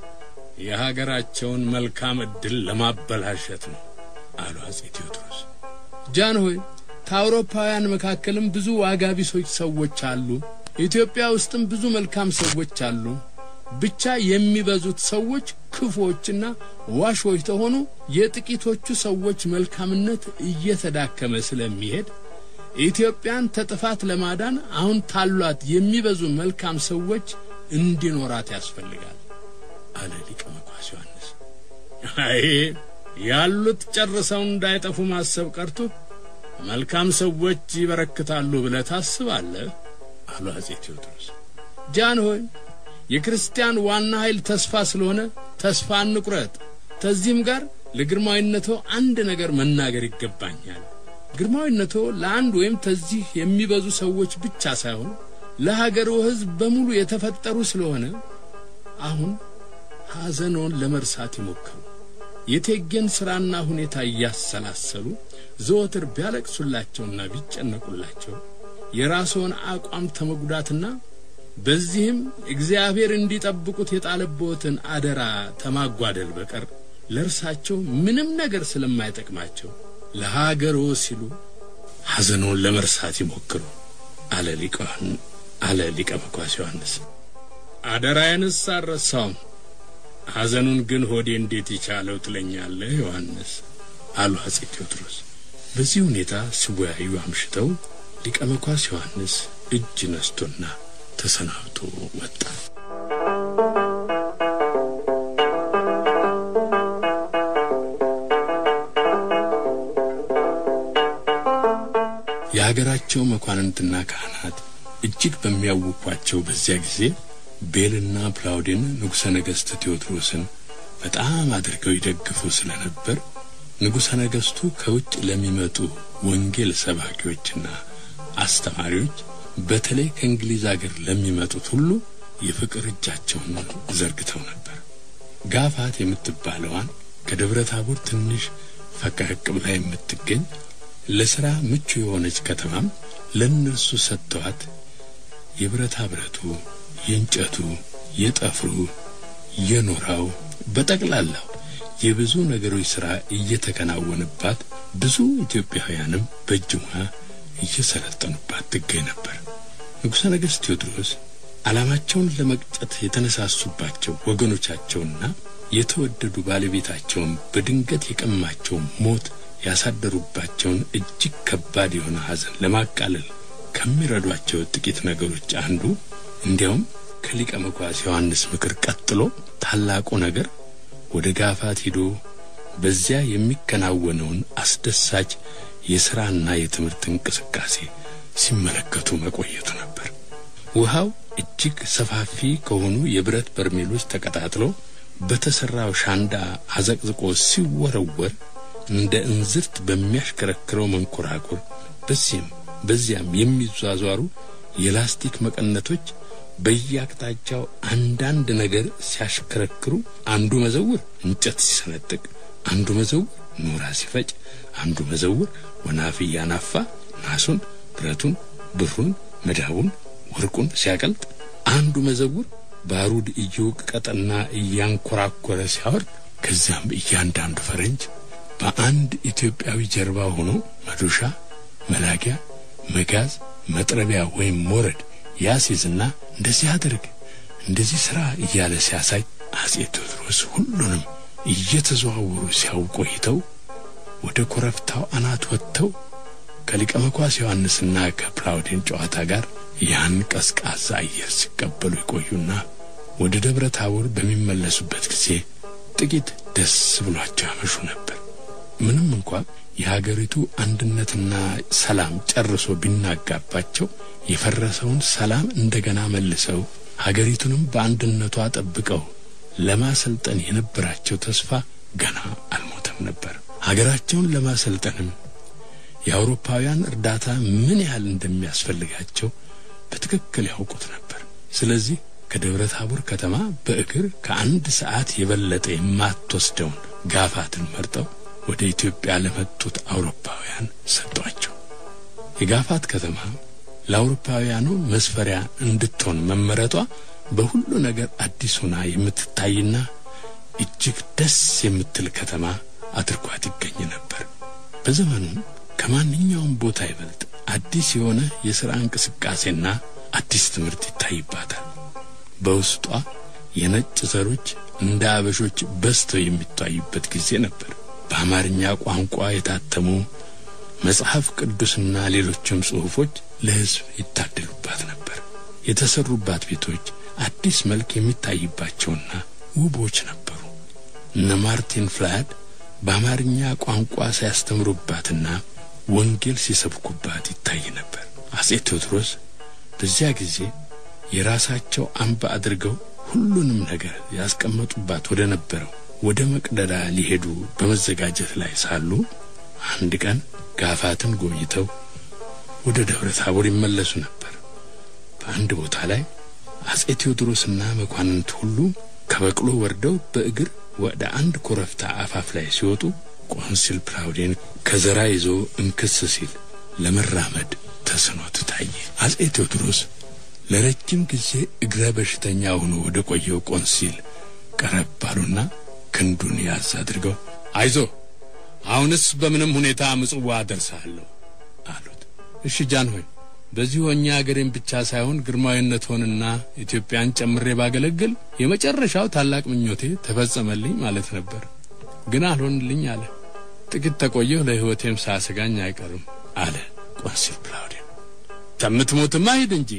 የሀገራቸውን መልካም ዕድል ለማበላሸት ነው አሉ አጼ ቴዎድሮስ። ጃን ሆይ ከአውሮፓውያን መካከልም ብዙ ዋጋ ቢሶች ሰዎች አሉ። ኢትዮጵያ ውስጥም ብዙ መልካም ሰዎች አሉ። ብቻ የሚበዙት ሰዎች ክፉዎችና ዋሾች ተሆኑ የጥቂቶቹ ሰዎች መልካምነት እየተዳከመ ስለሚሄድ ኢትዮጵያን ተጥፋት ለማዳን አሁን ታሏት የሚበዙ መልካም ሰዎች እንዲኖራት ያስፈልጋል አለ ሊቀ መኳስ ዮሐንስ። አይ ያሉት ጨርሰው እንዳይጠፉ ማሰብ ቀርቶ መልካም ሰዎች ይበረክታሉ ብለህ ታስባለህ? አሉ አጼ ቴዎድሮስ። ጃን ሆይ የክርስቲያን ዋና ኃይል ተስፋ ስለሆነ ተስፋ እንቁረጥ። ከዚህም ጋር ለግርማዊነቶ አንድ ነገር መናገር ይገባኛል። ግርማዊነቶ ለአንድ ወይም ተዚህ የሚበዙ ሰዎች ብቻ ሳይሆን ለሀገሩ ሕዝብ በሙሉ የተፈጠሩ ስለሆነ አሁን ሐዘኖን ለመርሳት ይሞክሩ። የቴጌን ሥራና ሁኔታ እያሰላሰሉ ዘወትር ቢያለቅሱላቸውና ቢጨነቁላቸው የራስዎን አቋም ተመጉዳትና በዚህም እግዚአብሔር እንዲጠብቁት የጣለበትን አደራ ተማጓደል በቀር ለእርሳቸው ምንም ነገር ስለማይጠቅማቸው ለሀገሮ ሲሉ ሐዘኖን ለመርሳት ይሞክሩ አለ ሊቀን አለ ሊቀ መኳስ ዮሐንስ። አደራዬንስ አልረሳውም፣ ሐዘኑን ግን ሆዴ እንዴት ይቻለው ትለኛለህ ዮሐንስ አሉ አጼ ቴዎድሮስ። በዚህ ሁኔታ ሲወያዩ አምሽተው ሊቀ መኳስ ዮሐንስ እጅ ነስቶና ተሰናብቶ ወጣ። የሀገራቸው መኳንንትና ካህናት እጅግ በሚያውኳቸው በዚያ ጊዜ ቤልና ፕላውዴን ንጉሠ ነገሥት ቴዎድሮስን በጣም አድርገው ይደግፉ ስለነበር ንጉሠ ነገሥቱ ከውጭ ለሚመጡ ወንጌል ሰባኪዎችና አስተማሪዎች በተለይ ከእንግሊዝ አገር ለሚመጡት ሁሉ የፍቅር እጃቸውን ዘርግተው ነበር። ጋፋት የምትባለዋን ከደብረ ታቦር ትንሽ ፈቀቅ ብላ የምትገኝ ለሥራ ምቹ የሆነች ከተማም ለእነርሱ ሰጥተዋት የብረታ ብረቱ፣ የእንጨቱ፣ የጠፍሩ፣ የኖራው በጠቅላላው የብዙ ነገሮች ሥራ እየተከናወነባት ብዙ ኢትዮጵያውያንም በእጅ ሙያ እየሰለጠኑባት ትገኝ ነበር። ንጉሠ ነገሥት ቴዎድሮስ ዓላማቸውን ለመቅጨት የተነሳሱባቸው ወገኖቻቸውና የተወደዱ ባለቤታቸውን በድንገት የቀማቸው ሞት ያሳደሩባቸውን እጅግ ከባድ የሆነ ሐዘን ለማቃለል ከሚረዷቸው ጥቂት ነገሮች አንዱ እንዲያውም ከሊቀ መኳስ ዮሐንስ ምክር ቀጥሎ ታላቁ ነገር ወደ ጋፋት ሂዶ በዚያ የሚከናወነውን አስደሳች የሥራና የትምህርት እንቅስቃሴ ሲመለከቱ መቆየቱ ነበር። ውሃው እጅግ ሰፋፊ ከሆኑ የብረት በርሜሎች ተቀጣጥሎ በተሠራው ሻንዳ አዘቅዝቆ ሲወረወር እንደ እንዝርት በሚያሽከረክረው መንኮራኩር በዚህም በዚያም የሚዟዟሩ የላስቲክ መቀነቶች በየአቅጣጫው አንዳንድ ነገር ሲያሽከረክሩ አንዱ መዘውር እንጨት ሲሰነጥቅ፣ አንዱ መዘውር ኖራ ሲፈጭ፣ አንዱ መዘውር ወናፍ እያናፋ ናሱን፣ ብረቱን፣ ብሩን፣ መዳቡን፣ ወርቁን ሲያቀልጥ፣ አንዱ መዘውር ባሩድ እየወቀጠና እያንኮራኮረ ሲያወርድ፣ ከዚያም እያንዳንዱ ፈረንጅ በአንድ ኢትዮጵያዊ ጀርባ ሆኖ መዶሻ፣ መላጊያ፣ መጋዝ፣ መጥረቢያ ወይም ሞረድ ያስይዝና እንደዚህ አድርግ እንደዚህ ሥራ እያለ ሲያሳይ አጼ ቴዎድሮስ ሁሉንም እየተዘዋወሩ ሲያው ቆይተው ወደ ኮረብታው አናት ወጥተው ከሊቀ መኳስ ዮሐንስና ከፕላውዴን ጨዋታ ጋር ያን ቀዝቃዛ አየር ሲቀበሉ ይቆዩና ወደ ደብረ ታቦር በሚመለሱበት ጊዜ ጥቂት ደስ ብሏቸው ያመሹ ነበር። ምንም እንኳ የሀገሪቱ አንድነትና ሰላም ጨርሶ ቢናጋባቸው የፈረሰውን ሰላም እንደገና መልሰው ሀገሪቱንም በአንድነቷ ጠብቀው ለማሰልጠን የነበራቸው ተስፋ ገና አልሞተም ነበር። ሀገራቸውን ለማሰልጠንም የአውሮፓውያን እርዳታ ምን ያህል እንደሚያስፈልጋቸው በትክክል ያውቁት ነበር። ስለዚህ ከደብረ ታቦር ከተማ በእግር ከአንድ ሰዓት የበለጠ የማትወስደውን ጋፋትን መርጠው ወደ ኢትዮጵያ ለመጡት አውሮፓውያን ሰጧቸው። የጋፋት ከተማ ለአውሮፓውያኑ መስፈሪያ እንድትሆን መመረጧ በሁሉ ነገር አዲስ ሆና የምትታይና እጅግ ደስ የምትል ከተማ አድርጓት ይገኝ ነበር። በዘመኑ ከማንኛውም ቦታ ይበልጥ አዲስ የሆነ የሥራ እንቅስቃሴና አዲስ ትምህርት ይታይባታል። በውስጧ የነጭ ዘሮች እንደ አበሾች በዝተው የሚታዩበት ጊዜ ነበር። በአማርኛ ቋንቋ የታተሙ መጽሐፍ ቅዱስና ሌሎችም ጽሑፎች ለሕዝብ ይታደሉባት ነበር። የተሰሩባት ቤቶች አዲስ መልክ የሚታይባቸውና ውቦች ነበሩ። እነ ማርቲን ፍላድ በአማርኛ ቋንቋ ሲያስተምሩባትና ወንጌል ሲሰብኩባት ይታይ ነበር። አጼ ቴዎድሮስ በዚያ ጊዜ የራሳቸው አምባ አድርገው ሁሉንም ነገር ያስቀመጡባት ወደ ነበረው ወደ መቅደላ ሊሄዱ በመዘጋጀት ላይ ሳሉ አንድ ቀን ጋፋትን ጎብኝተው ወደ ደብረ ታቦር ይመለሱ ነበር። በአንድ ቦታ ላይ አጼ ቴዎድሮስና መኳንንት ሁሉ ከበቅሎ ወርደው በእግር ወደ አንድ ኮረብታ አፋፍ ላይ ሲወጡ ቆንሲል ፕላውዴን ከዘራ ይዞ እንክስ ሲል ለመራመድ ተስኖት ታየ። አጼ ቴዎድሮስ ለረጅም ጊዜ እግረ በሽተኛ ሆኖ ወደ ቆየው ቆንሲል ቀረብ ባሉና ክንዱን ያዝ አድርገው አይዞ አሁንስ በምንም ሁኔታ ምጽዋ አደርሳለሁ አሉት። እሺ ጃን ሆይ በዚህ ሆኜ አገሬን ብቻ ሳይሆን ግርማዊነትዎንና ኢትዮጵያን ጨምሬ ባገለግል የመጨረሻው ታላቅ ምኞቴ ተፈጸመልኝ ማለት ነበር። ግን አልሆንልኝ አለ። ጥቂት ተቆየሁ፣ ለሕይወቴም ሳያሰጋኝ አይቀርም አለ ቆንሲል ፕላውዴን። ተምትሞትማ ሂድ እንጂ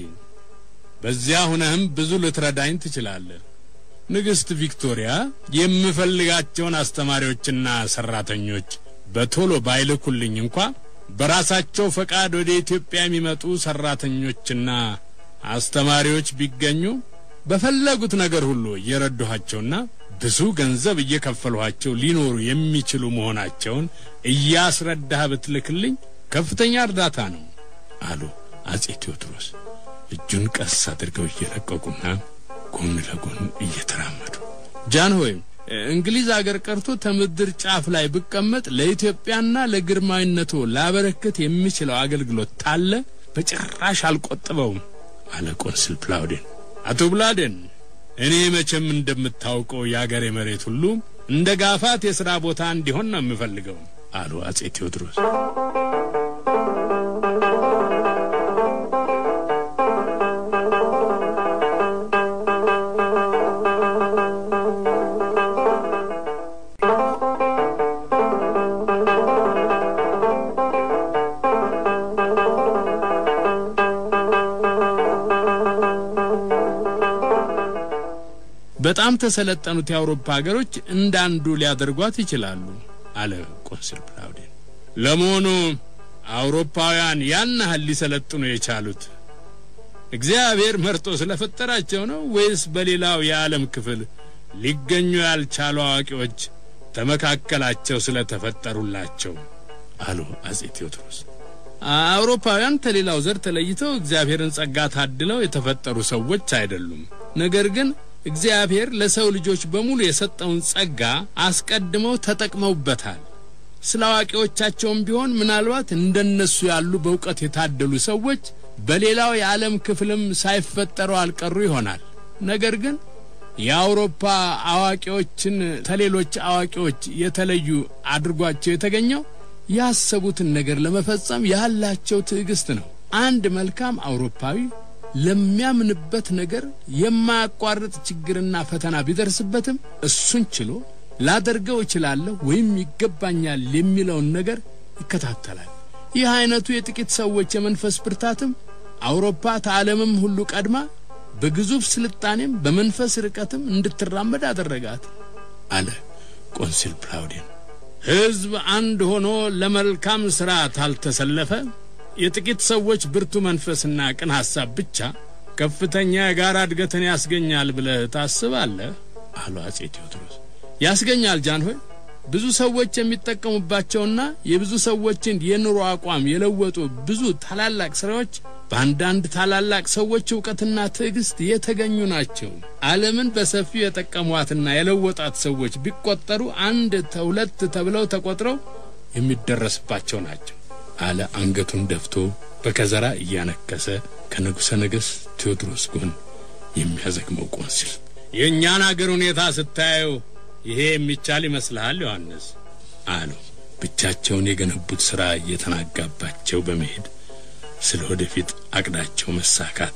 በዚያ ሁነህም ብዙ ልትረዳኝ ትችላለህ። ንግሥት ቪክቶሪያ የምፈልጋቸውን አስተማሪዎችና ሰራተኞች በቶሎ ባይልኩልኝ እንኳ በራሳቸው ፈቃድ ወደ ኢትዮጵያ የሚመጡ ሰራተኞችና አስተማሪዎች ቢገኙ በፈለጉት ነገር ሁሉ እየረዷቸውና ብዙ ገንዘብ እየከፈሏቸው ሊኖሩ የሚችሉ መሆናቸውን እያስረዳህ ብትልክልኝ ከፍተኛ እርዳታ ነው አሉ አጼ ቴዎድሮስ እጁን ቀስ አድርገው እየለቀቁና ጎን ለጎን እየተራመዱ ጃን ሆይ እንግሊዝ አገር ቀርቶ ከምድር ጫፍ ላይ ብቀመጥ ለኢትዮጵያና ለግርማዊነቱ ላበረከት የሚችለው አገልግሎት ታለ በጭራሽ አልቆጥበውም አለ ቆንስል ፕላውዴን። አቶ ብላዴን እኔ መቼም እንደምታውቀው የአገሬ መሬት ሁሉ እንደ ጋፋት የሥራ ቦታ እንዲሆን ነው የምፈልገው አሉ አጼ ቴዎድሮስ። በጣም ተሰለጠኑት የአውሮፓ ሀገሮች እንዳንዱ ሊያደርጓት ይችላሉ አለ ቆንስል ፕላውዴን። ለመሆኑ አውሮፓውያን ያን ያህል ሊሰለጥኑ የቻሉት እግዚአብሔር መርጦ ስለፈጠራቸው ነው ወይስ በሌላው የዓለም ክፍል ሊገኙ ያልቻሉ አዋቂዎች ተመካከላቸው ስለተፈጠሩላቸው? አሉ አጼ ቴዎድሮስ። አውሮፓውያን ከሌላው ዘር ተለይተው እግዚአብሔርን ጸጋ ታድለው የተፈጠሩ ሰዎች አይደሉም። ነገር ግን እግዚአብሔር ለሰው ልጆች በሙሉ የሰጠውን ጸጋ አስቀድመው ተጠቅመውበታል። ስለ አዋቂዎቻቸውም ቢሆን ምናልባት እንደነሱ ያሉ በእውቀት የታደሉ ሰዎች በሌላው የዓለም ክፍልም ሳይፈጠሩ አልቀሩ ይሆናል። ነገር ግን የአውሮፓ አዋቂዎችን ከሌሎች አዋቂዎች የተለዩ አድርጓቸው የተገኘው ያሰቡትን ነገር ለመፈጸም ያላቸው ትዕግስት ነው አንድ መልካም አውሮፓዊ ለሚያምንበት ነገር የማያቋርጥ ችግርና ፈተና ቢደርስበትም እሱን ችሎ ላደርገው እችላለሁ ወይም ይገባኛል የሚለውን ነገር ይከታተላል። ይህ አይነቱ የጥቂት ሰዎች የመንፈስ ብርታትም አውሮፓ ከዓለምም ሁሉ ቀድማ በግዙፍ ስልጣኔም በመንፈስ ርቀትም እንድትራመድ አደረጋት አለ ቆንሲል ፕላውዴን። ሕዝብ አንድ ሆኖ ለመልካም ሥራ ታልተሰለፈ የጥቂት ሰዎች ብርቱ መንፈስና ቅን ሐሳብ ብቻ ከፍተኛ የጋራ እድገትን ያስገኛል ብለህ ታስባለህ? አሉ አጼ ቴዎድሮስ። ያስገኛል ጃንሆይ። ብዙ ሰዎች የሚጠቀሙባቸውና የብዙ ሰዎችን የኑሮ አቋም የለወጡ ብዙ ታላላቅ ሥራዎች በአንዳንድ ታላላቅ ሰዎች ዕውቀትና ትዕግስት የተገኙ ናቸው። ዓለምን በሰፊው የጠቀሟትና የለወጣት ሰዎች ቢቆጠሩ አንድ ተሁለት ተብለው ተቆጥረው የሚደረስባቸው ናቸው አለ አንገቱን ደፍቶ በከዘራ እያነከሰ ከንጉሠ ነገሥት ቴዎድሮስ ጎን የሚያዘግመው ቆንሲል። የእኛን አገር ሁኔታ ስታየው ይሄ የሚቻል ይመስልሃል ዮሐንስ? አሉ ብቻቸውን የገነቡት ሥራ እየተናጋባቸው በመሄድ ስለ ወደፊት አቅዳቸው መሳካት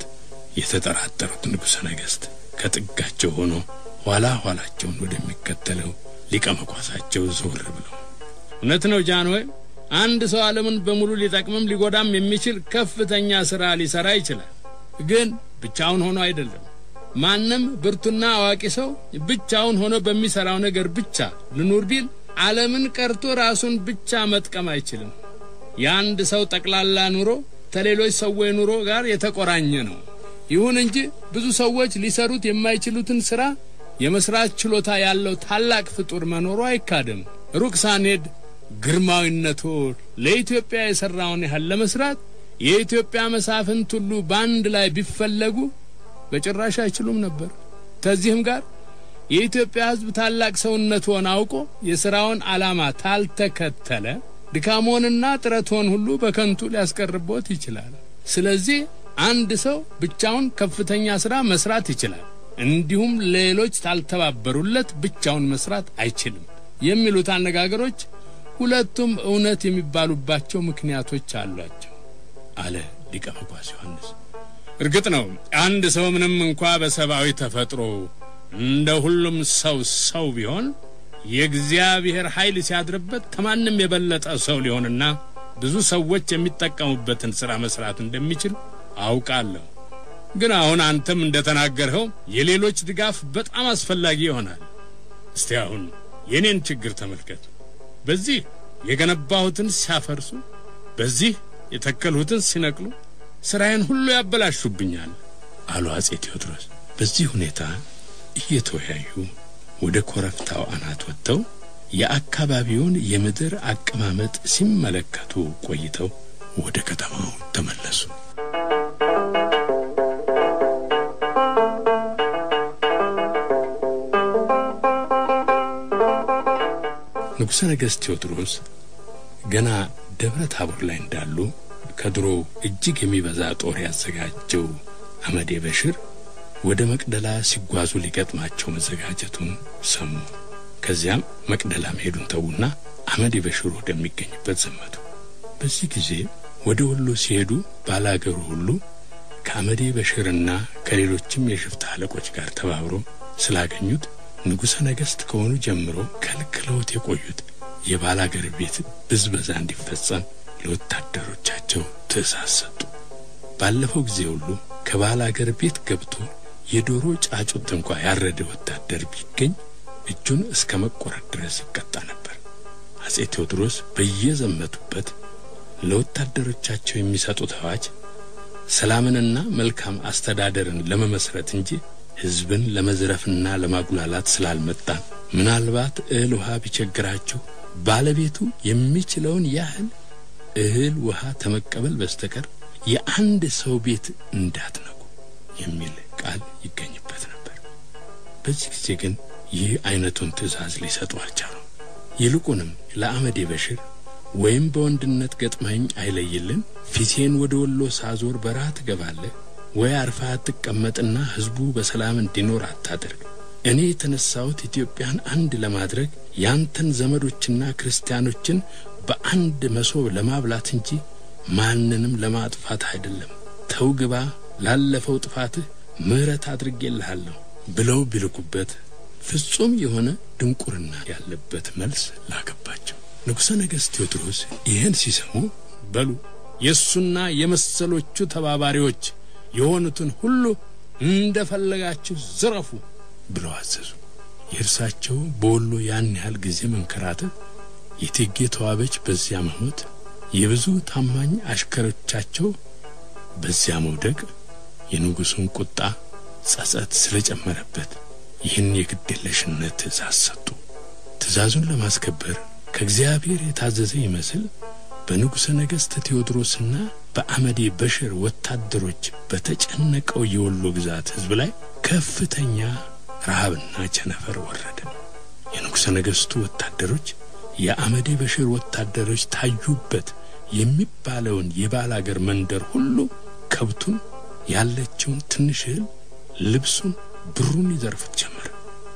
የተጠራጠሩት ንጉሠ ነገሥት ከጥጋቸው ሆኖ ኋላ ኋላቸውን ወደሚከተለው ሊቀ መኳሳቸው ዘወር ብለው እውነት ነው ጃንሆይ አንድ ሰው ዓለምን በሙሉ ሊጠቅምም ሊጎዳም የሚችል ከፍተኛ ሥራ ሊሠራ ይችላል። ግን ብቻውን ሆኖ አይደለም። ማንም ብርቱና አዋቂ ሰው ብቻውን ሆኖ በሚሠራው ነገር ብቻ ልኑር ቢል ዓለምን ቀርቶ ራሱን ብቻ መጥቀም አይችልም። የአንድ ሰው ጠቅላላ ኑሮ ከሌሎች ሰዎች ኑሮ ጋር የተቆራኘ ነው። ይሁን እንጂ ብዙ ሰዎች ሊሰሩት የማይችሉትን ሥራ የመስራት ችሎታ ያለው ታላቅ ፍጡር መኖሩ አይካድም። ሩቅ ሳንሄድ ግርማዊነቶ ለኢትዮጵያ የሠራውን ያህል ለመስራት የኢትዮጵያ መሳፍንት ሁሉ በአንድ ላይ ቢፈለጉ በጭራሽ አይችሉም ነበር። ከዚህም ጋር የኢትዮጵያ ሕዝብ ታላቅ ሰውነትዎን አውቆ የሥራውን ዓላማ ታልተከተለ ድካሞንና ጥረትዎን ሁሉ በከንቱ ሊያስቀርቦት ይችላል። ስለዚህ አንድ ሰው ብቻውን ከፍተኛ ሥራ መስራት ይችላል፣ እንዲሁም ሌሎች ታልተባበሩለት ብቻውን መስራት አይችልም የሚሉት አነጋገሮች ሁለቱም እውነት የሚባሉባቸው ምክንያቶች አሏቸው አለ ሊቀ መኳስ ዮሐንስ። እርግጥ ነው አንድ ሰው ምንም እንኳ በሰብአዊ ተፈጥሮ እንደ ሁሉም ሰው ሰው ቢሆን የእግዚአብሔር ኃይል ሲያድርበት ከማንም የበለጠ ሰው ሊሆንና ብዙ ሰዎች የሚጠቀሙበትን ሥራ መስራት እንደሚችል አውቃለሁ። ግን አሁን አንተም እንደተናገርኸው የሌሎች ድጋፍ በጣም አስፈላጊ ይሆናል። እስቲ አሁን የኔን ችግር ተመልከት። በዚህ የገነባሁትን ሲያፈርሱ፣ በዚህ የተከልሁትን ሲነቅሉ ሥራዬን ሁሉ ያበላሹብኛል አሉ አጼ ቴዎድሮስ። በዚህ ሁኔታ እየተወያዩ ወደ ኮረብታው አናት ወጥተው የአካባቢውን የምድር አቀማመጥ ሲመለከቱ ቆይተው ወደ ከተማው ተመለሱ። ንጉሠ ነገሥት ቴዎድሮስ ገና ደብረ ታቦር ላይ እንዳሉ ከድሮ እጅግ የሚበዛ ጦር ያዘጋጀው አመዴ በሽር ወደ መቅደላ ሲጓዙ ሊገጥማቸው መዘጋጀቱን ሰሙ። ከዚያም መቅደላ መሄዱን ተዉና አመዴ በሽር ወደሚገኝበት ዘመቱ። በዚህ ጊዜ ወደ ወሎ ሲሄዱ ባላገሩ ሁሉ ከአመዴ በሽርና ከሌሎችም የሽፍታ አለቆች ጋር ተባብሮ ስላገኙት ንጉሠ ነገሥት ከሆኑ ጀምሮ ከልክለውት የቆዩት የባላገር ቤት ብዝበዛ እንዲፈጸም ለወታደሮቻቸው ትእዛዝ ሰጡ። ባለፈው ጊዜ ሁሉ ከባላገር ቤት ገብቶ የዶሮ ጫጩት እንኳ ያረደ ወታደር ቢገኝ እጁን እስከ መቆረጥ ድረስ ይቀጣ ነበር። አጼ ቴዎድሮስ በየዘመቱበት ለወታደሮቻቸው የሚሰጡት አዋጅ ሰላምንና መልካም አስተዳደርን ለመመስረት እንጂ ሕዝብን ለመዝረፍና ለማጉላላት ስላልመጣ ምናልባት እህል ውሃ ቢቸግራችሁ ባለቤቱ የሚችለውን ያህል እህል ውሃ ተመቀበል በስተቀር የአንድ ሰው ቤት እንዳትነኩ የሚል ቃል ይገኝበት ነበር። በዚህ ጊዜ ግን ይህ አይነቱን ትእዛዝ ሊሰጡ አልቻሉም። ይልቁንም ለአመዴ በሽር ወይም በወንድነት ገጥመኝ አይለይልን፣ ፊቴን ወደ ወሎ ሳዞር በረሃ ትገባለህ ወይ አርፋ አትቀመጥና ሕዝቡ በሰላም እንዲኖር አታደርግ። እኔ የተነሳሁት ኢትዮጵያን አንድ ለማድረግ ያንተን ዘመዶችና ክርስቲያኖችን በአንድ መሶብ ለማብላት እንጂ ማንንም ለማጥፋት አይደለም፣ ተው ግባ፣ ላለፈው ጥፋትህ ምሕረት አድርጌልሃለሁ ብለው ቢልኩበት ፍጹም የሆነ ድንቁርና ያለበት መልስ ላከባቸው። ንጉሠ ነገሥት ቴዎድሮስ ይህን ሲሰሙ በሉ የእሱና የመሰሎቹ ተባባሪዎች የሆኑትን ሁሉ እንደፈለጋችሁ ዝረፉ ብለው አዘዙ። የእርሳቸው በወሎ ያን ያህል ጊዜ መንከራተት፣ የእቴጌ ተዋበች በዚያ መሞት፣ የብዙ ታማኝ አሽከሮቻቸው በዚያ መውደቅ የንጉሡን ቁጣ ጸጸት ስለጨመረበት ይህን የግዴለሽነት ትእዛዝ ሰጡ። ትእዛዙን ለማስከበር ከእግዚአብሔር የታዘዘ ይመስል በንጉሠ ነገሥት ቴዎድሮስና በአመዴ በሽር ወታደሮች በተጨነቀው የወሎ ግዛት ሕዝብ ላይ ከፍተኛ ረሃብና ቸነፈር ወረደ። የንጉሠ ነገሥቱ ወታደሮች የአመዴ በሽር ወታደሮች ታዩበት የሚባለውን የባል አገር መንደር ሁሉ ከብቱን፣ ያለችውን ትንሽ እህል፣ ልብሱን፣ ብሩን ይዘርፉት ጀመር።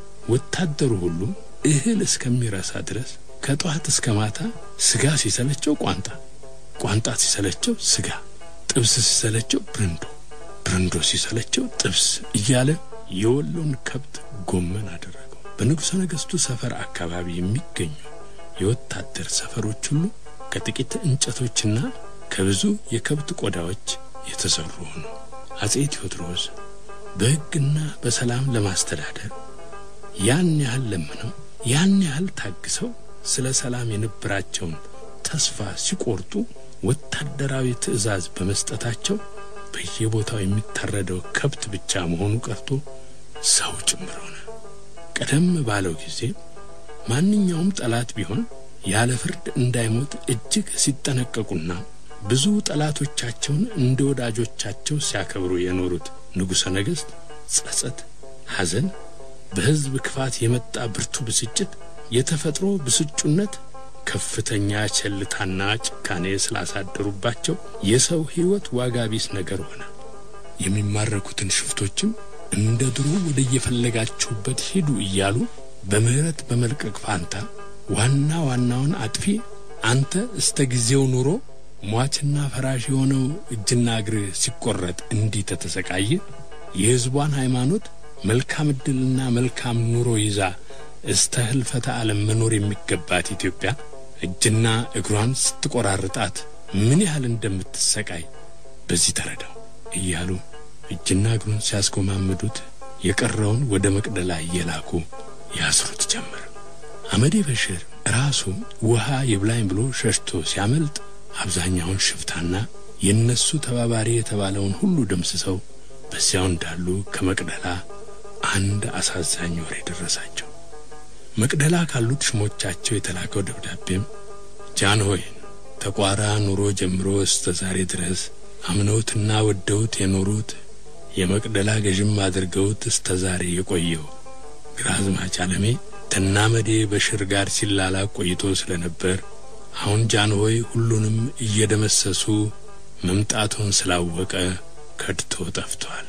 ወታደሩ ሁሉ እህል እስከሚረሳ ድረስ ከጠዋት እስከ ማታ ስጋ ሲሰለቸው ቋንጣ፣ ቋንጣ ሲሰለቸው ስጋ፣ ጥብስ ሲሰለቸው ብርንዶ፣ ብርንዶ ሲሰለቸው ጥብስ እያለ የወሎን ከብት ጎመን አደረገው። በንጉሠ ነገሥቱ ሰፈር አካባቢ የሚገኙ የወታደር ሰፈሮች ሁሉ ከጥቂት እንጨቶችና ከብዙ የከብት ቆዳዎች የተሰሩ ሆኑ። አጼ ቴዎድሮስ በሕግና በሰላም ለማስተዳደር ያን ያህል ለምነው ያን ያህል ታግሰው ስለ ሰላም የነበራቸውን ተስፋ ሲቆርጡ ወታደራዊ ትዕዛዝ በመስጠታቸው በየቦታው የሚታረደው ከብት ብቻ መሆኑ ቀርቶ ሰው ጭምር ሆነ። ቀደም ባለው ጊዜ ማንኛውም ጠላት ቢሆን ያለ ፍርድ እንዳይሞት እጅግ ሲጠነቀቁና ብዙ ጠላቶቻቸውን እንደ ወዳጆቻቸው ሲያከብሩ የኖሩት ንጉሠ ነገሥት ጸጸት፣ ሐዘን፣ በሕዝብ ክፋት የመጣ ብርቱ ብስጭት፣ የተፈጥሮ ብስጩነት፣ ከፍተኛ ቸልታና ጭካኔ ስላሳደሩባቸው የሰው ሕይወት ዋጋ ቢስ ነገር ሆነ። የሚማረኩትን ሽፍቶችም እንደ ድሮ ወደ የፈለጋችሁበት ሂዱ እያሉ በምሕረት በመልቀቅ ፋንታ ዋና ዋናውን አጥፊ አንተ እስተ ጊዜው ኑሮ ሟችና ፈራሽ የሆነው እጅና እግር ሲቆረጥ እንዲህ ተተሰቃየ የሕዝቧን ሃይማኖት መልካም ዕድልና መልካም ኑሮ ይዛ እስተ ህልፈተ ዓለም መኖር የሚገባት ኢትዮጵያ እጅና እግሯን ስትቆራርጣት ምን ያህል እንደምትሰቃይ በዚህ ተረዳው እያሉ እጅና እግሩን ሲያስጎማምዱት የቀረውን ወደ መቅደላ እየላኩ ያስሩት ጀመር። አመዴ በሽር ራሱ ውሃ ይብላኝ ብሎ ሸሽቶ ሲያመልጥ አብዛኛውን ሽፍታና የእነሱ ተባባሪ የተባለውን ሁሉ ደምስሰው በዚያው እንዳሉ ከመቅደላ አንድ አሳዛኝ ወሬ ደረሳቸው። መቅደላ ካሉት ሽሞቻቸው የተላከው ደብዳቤም ጃንሆይን ተቋራ ኑሮ ጀምሮ እስተ ዛሬ ድረስ አምነውትና ወደውት የኖሩት የመቅደላ ገዥም አድርገውት እስተ ዛሬ የቆየው ግራዝማች አለሜ ተናመዴ በሽር ጋር ሲላላቅ ቆይቶ ስለነበር አሁን ጃንሆይ ሁሉንም እየደመሰሱ መምጣቱን ስላወቀ ከድቶ ጠፍቷል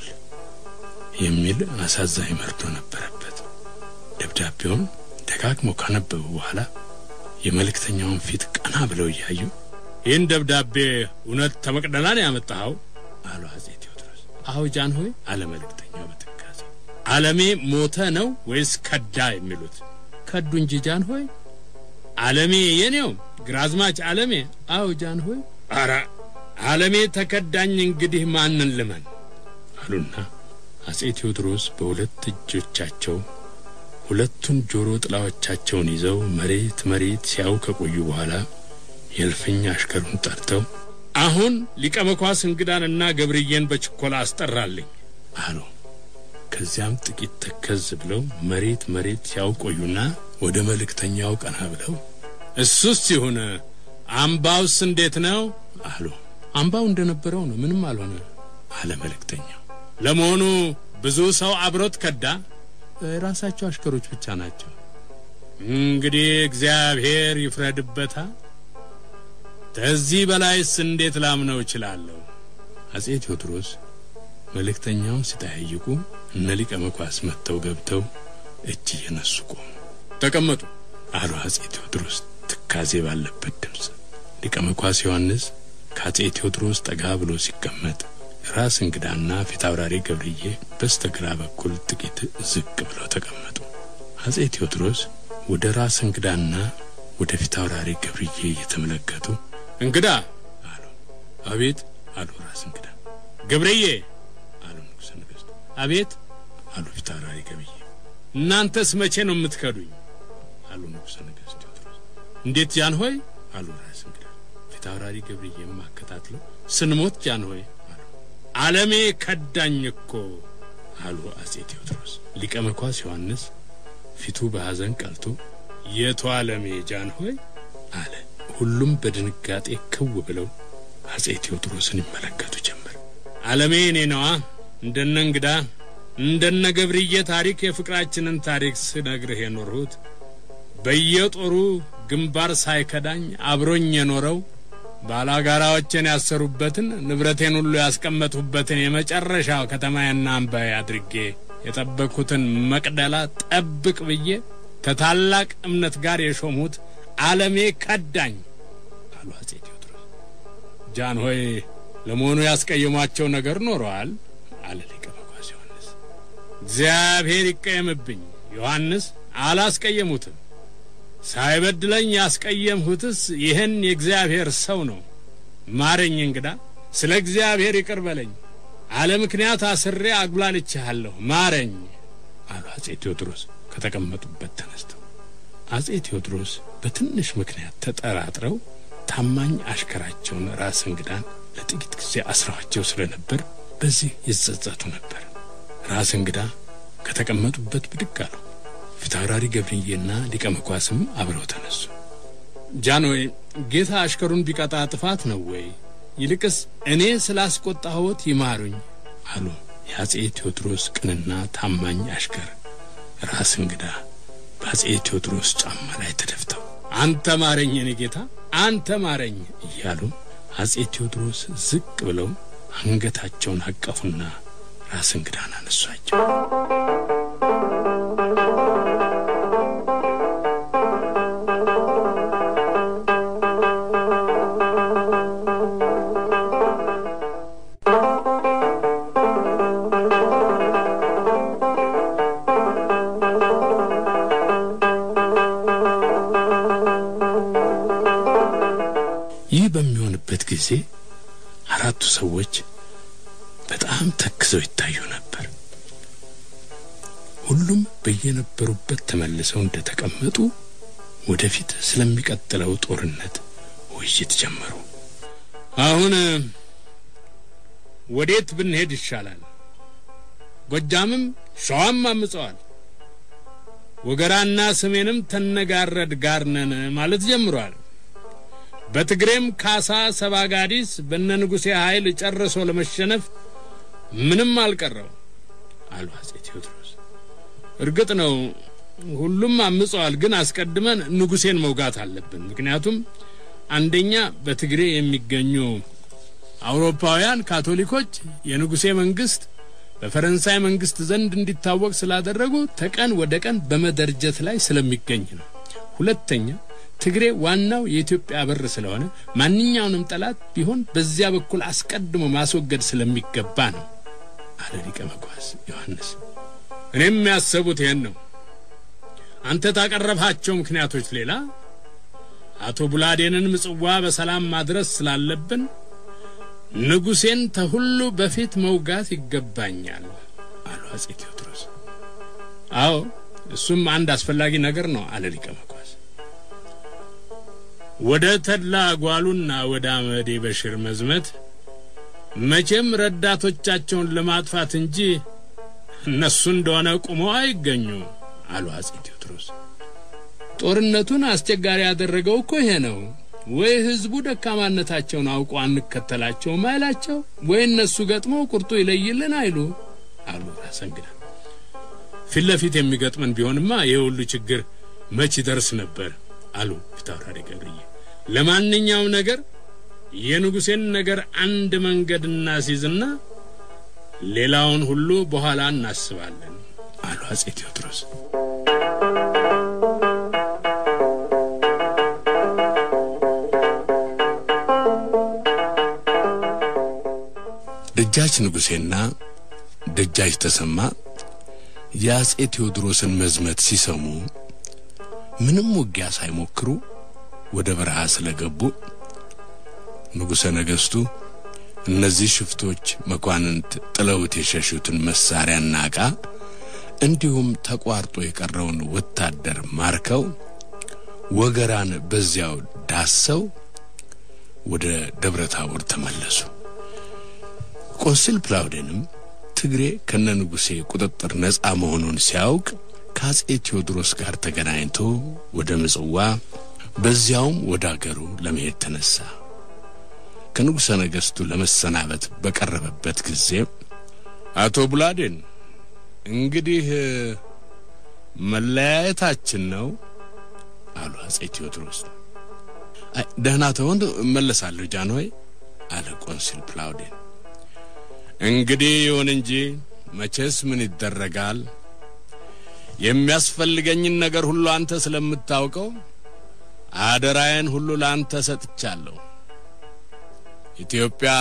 የሚል አሳዛኝ መርዶ ነበረበት። ደብዳቤውን ደጋግመው ካነበቡ በኋላ የመልእክተኛውን ፊት ቀና ብለው እያዩ ይህን ደብዳቤ እውነት ተመቅደላ ነው ያመጣኸው? አሉ አጼ ቴዎድሮስ። አዎ ጃንሆይ አለ መልእክተኛው በትካዜ። አለሜ ሞተ ነው ወይስ ከዳ የሚሉት? ከዱ እንጂ ጃንሆይ። አለሜ የኔው ግራዝማች አለሜ? አዎ ጃንሆይ። አረ አለሜ ተከዳኝ፣ እንግዲህ ማንን ልመን? አሉና አጼ ቴዎድሮስ በሁለት እጆቻቸው ሁለቱን ጆሮ ጥላዎቻቸውን ይዘው መሬት መሬት ሲያው ከቆዩ በኋላ የእልፍኝ አሽከሩን ጠርተው አሁን ሊቀ መኳስ እንግዳንና ገብርዬን በችኮላ አስጠራልኝ አሉ። ከዚያም ጥቂት ተከዝ ብለው መሬት መሬት ሲያው ቆዩና ወደ መልእክተኛው ቀና ብለው እሱስ ይሁን አምባውስ እንዴት ነው አሉ። አምባው እንደነበረው ነው፣ ምንም አልሆነ አለ መልእክተኛው። ለመሆኑ ብዙ ሰው አብሮት ከዳ? ራሳቸው አሽከሮች ብቻ ናቸው። እንግዲህ እግዚአብሔር ይፍረድበታ። ከዚህ በላይስ እንዴት ላምነው እችላለሁ? አጼ ቴዎድሮስ መልእክተኛውን ሲጠያይቁ እነ ሊቀ መኳስ መጥተው ገብተው እጅ እየነሱ ቆሙ። ተቀመጡ አሉ አጼ ቴዎድሮስ ትካዜ ባለበት ድምፅ። ሊቀ መኳስ ዮሐንስ ከአጼ ቴዎድሮስ ጠጋ ብሎ ሲቀመጥ ራስ እንግዳና ፊት አውራሪ ገብርዬ በስተግራ በኩል ጥቂት ዝቅ ብለው ተቀመጡ። አጼ ቴዎድሮስ ወደ ራስ እንግዳና ወደ ፊት አውራሪ ገብርዬ እየተመለከቱ እንግዳ አሉ። አቤት አሉ ራስ እንግዳ። ገብርዬ አሉ ንጉሠ ነገሥቱ። አቤት አሉ ፊት አውራሪ ገብርዬ። እናንተስ መቼ ነው የምትከዱኝ? አሉ ንጉሠ ነገሥት ቴዎድሮስ። እንዴት ጃንሆይ አሉ ራስ እንግዳ። ፊት አውራሪ ገብርዬም አከታትለው ስንሞት ጃንሆይ አሉ። ዓለሜ ከዳኝ እኮ አሉ አጼ ቴዎድሮስ። ሊቀ መኳስ ዮሐንስ ፊቱ በሐዘን ቀልቶ የቱ ዓለሜ ጃንሆይ አለ። ሁሉም በድንጋጤ ክው ብለው አጼ ቴዎድሮስን ይመለከቱ ጀመር። ዓለሜ እኔ ነዋ እንደነ እንግዳ እንደነ ገብርዬ ታሪክ የፍቅራችንን ታሪክ ስነግርህ የኖርሁት በየጦሩ ግንባር ሳይከዳኝ አብሮኝ የኖረው ባላጋራዎችን ያሰሩበትን ንብረቴን ሁሉ ያስቀመጡበትን የመጨረሻው ከተማዬና አምባዬ አድርጌ የጠበቅኩትን መቅደላ ጠብቅ ብዬ ከታላቅ እምነት ጋር የሾሙት ዓለሜ ከዳኝ አሉ አጼ ቴዎድሮስ። ጃንሆይ ለመሆኑ ያስቀየሟቸው ነገር ኖረዋል? አለ ሊቀ መኳስ ዮሐንስ። እግዚአብሔር ይቀየምብኝ ዮሐንስ፣ አላስቀየሙትም። ሳይበድለኝ ያስቀየምሁትስ ይህን የእግዚአብሔር ሰው ነው። ማረኝ እንግዳ፣ ስለ እግዚአብሔር ይቅር በለኝ። አለ ምክንያት አስሬ አጉላልቼሃለሁ፣ ማረኝ አሉ አጼ ቴዎድሮስ ከተቀመጡበት ተነስተው። አጼ ቴዎድሮስ በትንሽ ምክንያት ተጠራጥረው ታማኝ አሽከራቸውን ራስ እንግዳን ለጥቂት ጊዜ አስረዋቸው ስለነበር በዚህ ይጸጸቱ ነበር። ራስ እንግዳ ከተቀመጡበት ብድግ አሉ። ፊታውራሪ ገብርዬና ሊቀ መኳስም አብረው ተነሱ። ጃንሆይ ጌታ አሽከሩን ቢቀጣ ጥፋት ነው ወይ? ይልቅስ እኔ ስላስቆጣሁት ይማሩኝ አሉ የአጼ ቴዎድሮስ ቅንና ታማኝ አሽከር ራስ እንግዳ በአጼ ቴዎድሮስ ጫማ ላይ ተደፍተው አንተ ማረኝ እኔ ጌታ አንተ ማረኝ እያሉ አጼ ቴዎድሮስ ዝቅ ብለው አንገታቸውን አቀፉና ራስ እንግዳን አነሷቸው። ይህ በሚሆንበት ጊዜ አራቱ ሰዎች በጣም ተክዘው ይታዩ ነበር። ሁሉም በየነበሩበት ተመልሰው እንደተቀመጡ ወደፊት ስለሚቀጥለው ጦርነት ውይይት ጀመሩ። አሁን ወዴት ብንሄድ ይሻላል? ጎጃምም ሸዋም አምጸዋል። ወገራና ሰሜንም ተነጋረድ ጋር ነን ማለት ጀምሯል። በትግሬም ካሳ ሰባጋዲስ በነ ንጉሴ ኃይል ጨርሶ ለመሸነፍ ምንም አልቀረው አሉ አጼ ቴዎድሮስ። እርግጥ ነው ሁሉም አምጸዋል፣ ግን አስቀድመን ንጉሴን መውጋት አለብን። ምክንያቱም አንደኛ በትግሬ የሚገኙ አውሮፓውያን ካቶሊኮች የንጉሴ መንግስት በፈረንሳይ መንግስት ዘንድ እንዲታወቅ ስላደረጉ ተቀን ወደ ቀን በመደርጀት ላይ ስለሚገኝ ነው። ሁለተኛ ትግሬ ዋናው የኢትዮጵያ በር ስለሆነ ማንኛውንም ጠላት ቢሆን በዚያ በኩል አስቀድሞ ማስወገድ ስለሚገባ ነው አለ ሊቀ መኳስ ዮሐንስ። እኔም ያሰቡት ይህን ነው። አንተ ታቀረብሃቸው ምክንያቶች ሌላ አቶ ቡላዴንን ምጽዋ በሰላም ማድረስ ስላለብን ንጉሴን ተሁሉ በፊት መውጋት ይገባኛል አሉ አጼ ቴዎድሮስ። አዎ እሱም አንድ አስፈላጊ ነገር ነው አለ ሊቀ መኳስ። ወደ ተድላ ጓሉና ወደ አመዴ በሽር መዝመት መቼም ረዳቶቻቸውን ለማጥፋት እንጂ እነሱ እንደሆነ ቁመው አይገኙ አሉ አጼ ቴዎድሮስ። ጦርነቱን አስቸጋሪ ያደረገው እኮ ይሄ ነው። ወይ ህዝቡ ደካማነታቸውን አውቆ አንከተላቸውም አይላቸው፣ ወይ እነሱ ገጥመው ቁርጡ ይለይልን አይሉ አሉ ራስ እንግዳ። ፊት ለፊት የሚገጥመን ቢሆንማ ይህ ሁሉ ችግር መች ይደርስ ነበር አሉ ፊታውራሪ ገብርዬ። ለማንኛውም ነገር የንጉሴን ነገር አንድ መንገድ እናስይዝና ሌላውን ሁሉ በኋላ እናስባለን አሉ አጼ ቴዎድሮስ። ደጃች ንጉሴና ደጃች ተሰማ የአጼ ቴዎድሮስን መዝመት ሲሰሙ ምንም ውጊያ ሳይሞክሩ ወደ በረሃ ስለገቡ ንጉሠ ነገሥቱ እነዚህ ሽፍቶች መኳንንት ጥለውት የሸሹትን መሳሪያና ዕቃ እንዲሁም ተቋርጦ የቀረውን ወታደር ማርከው ወገራን በዚያው ዳሰው ወደ ደብረ ታቦር ተመለሱ። ቆንስል ፕላውዴንም ትግሬ ከነ ንጉሴ ቁጥጥር ነፃ መሆኑን ሲያውቅ ከአጼ ቴዎድሮስ ጋር ተገናኝቶ ወደ ምጽዋ በዚያውም ወደ አገሩ ለመሄድ ተነሳ። ከንጉሠ ነገሥቱ ለመሰናበት በቀረበበት ጊዜ አቶ ቡላዴን እንግዲህ መለያየታችን ነው አሉ አጼ ቴዎድሮስ። አይ ደህና ተሆን እመለሳለሁ ጃንሆይ አለ ቆንሲል ፕላውዴን። እንግዲህ ይሁን እንጂ መቼስ ምን ይደረጋል፣ የሚያስፈልገኝን ነገር ሁሉ አንተ ስለምታውቀው አደራዬን ሁሉ ለአንተ ሰጥቻለሁ። ኢትዮጵያ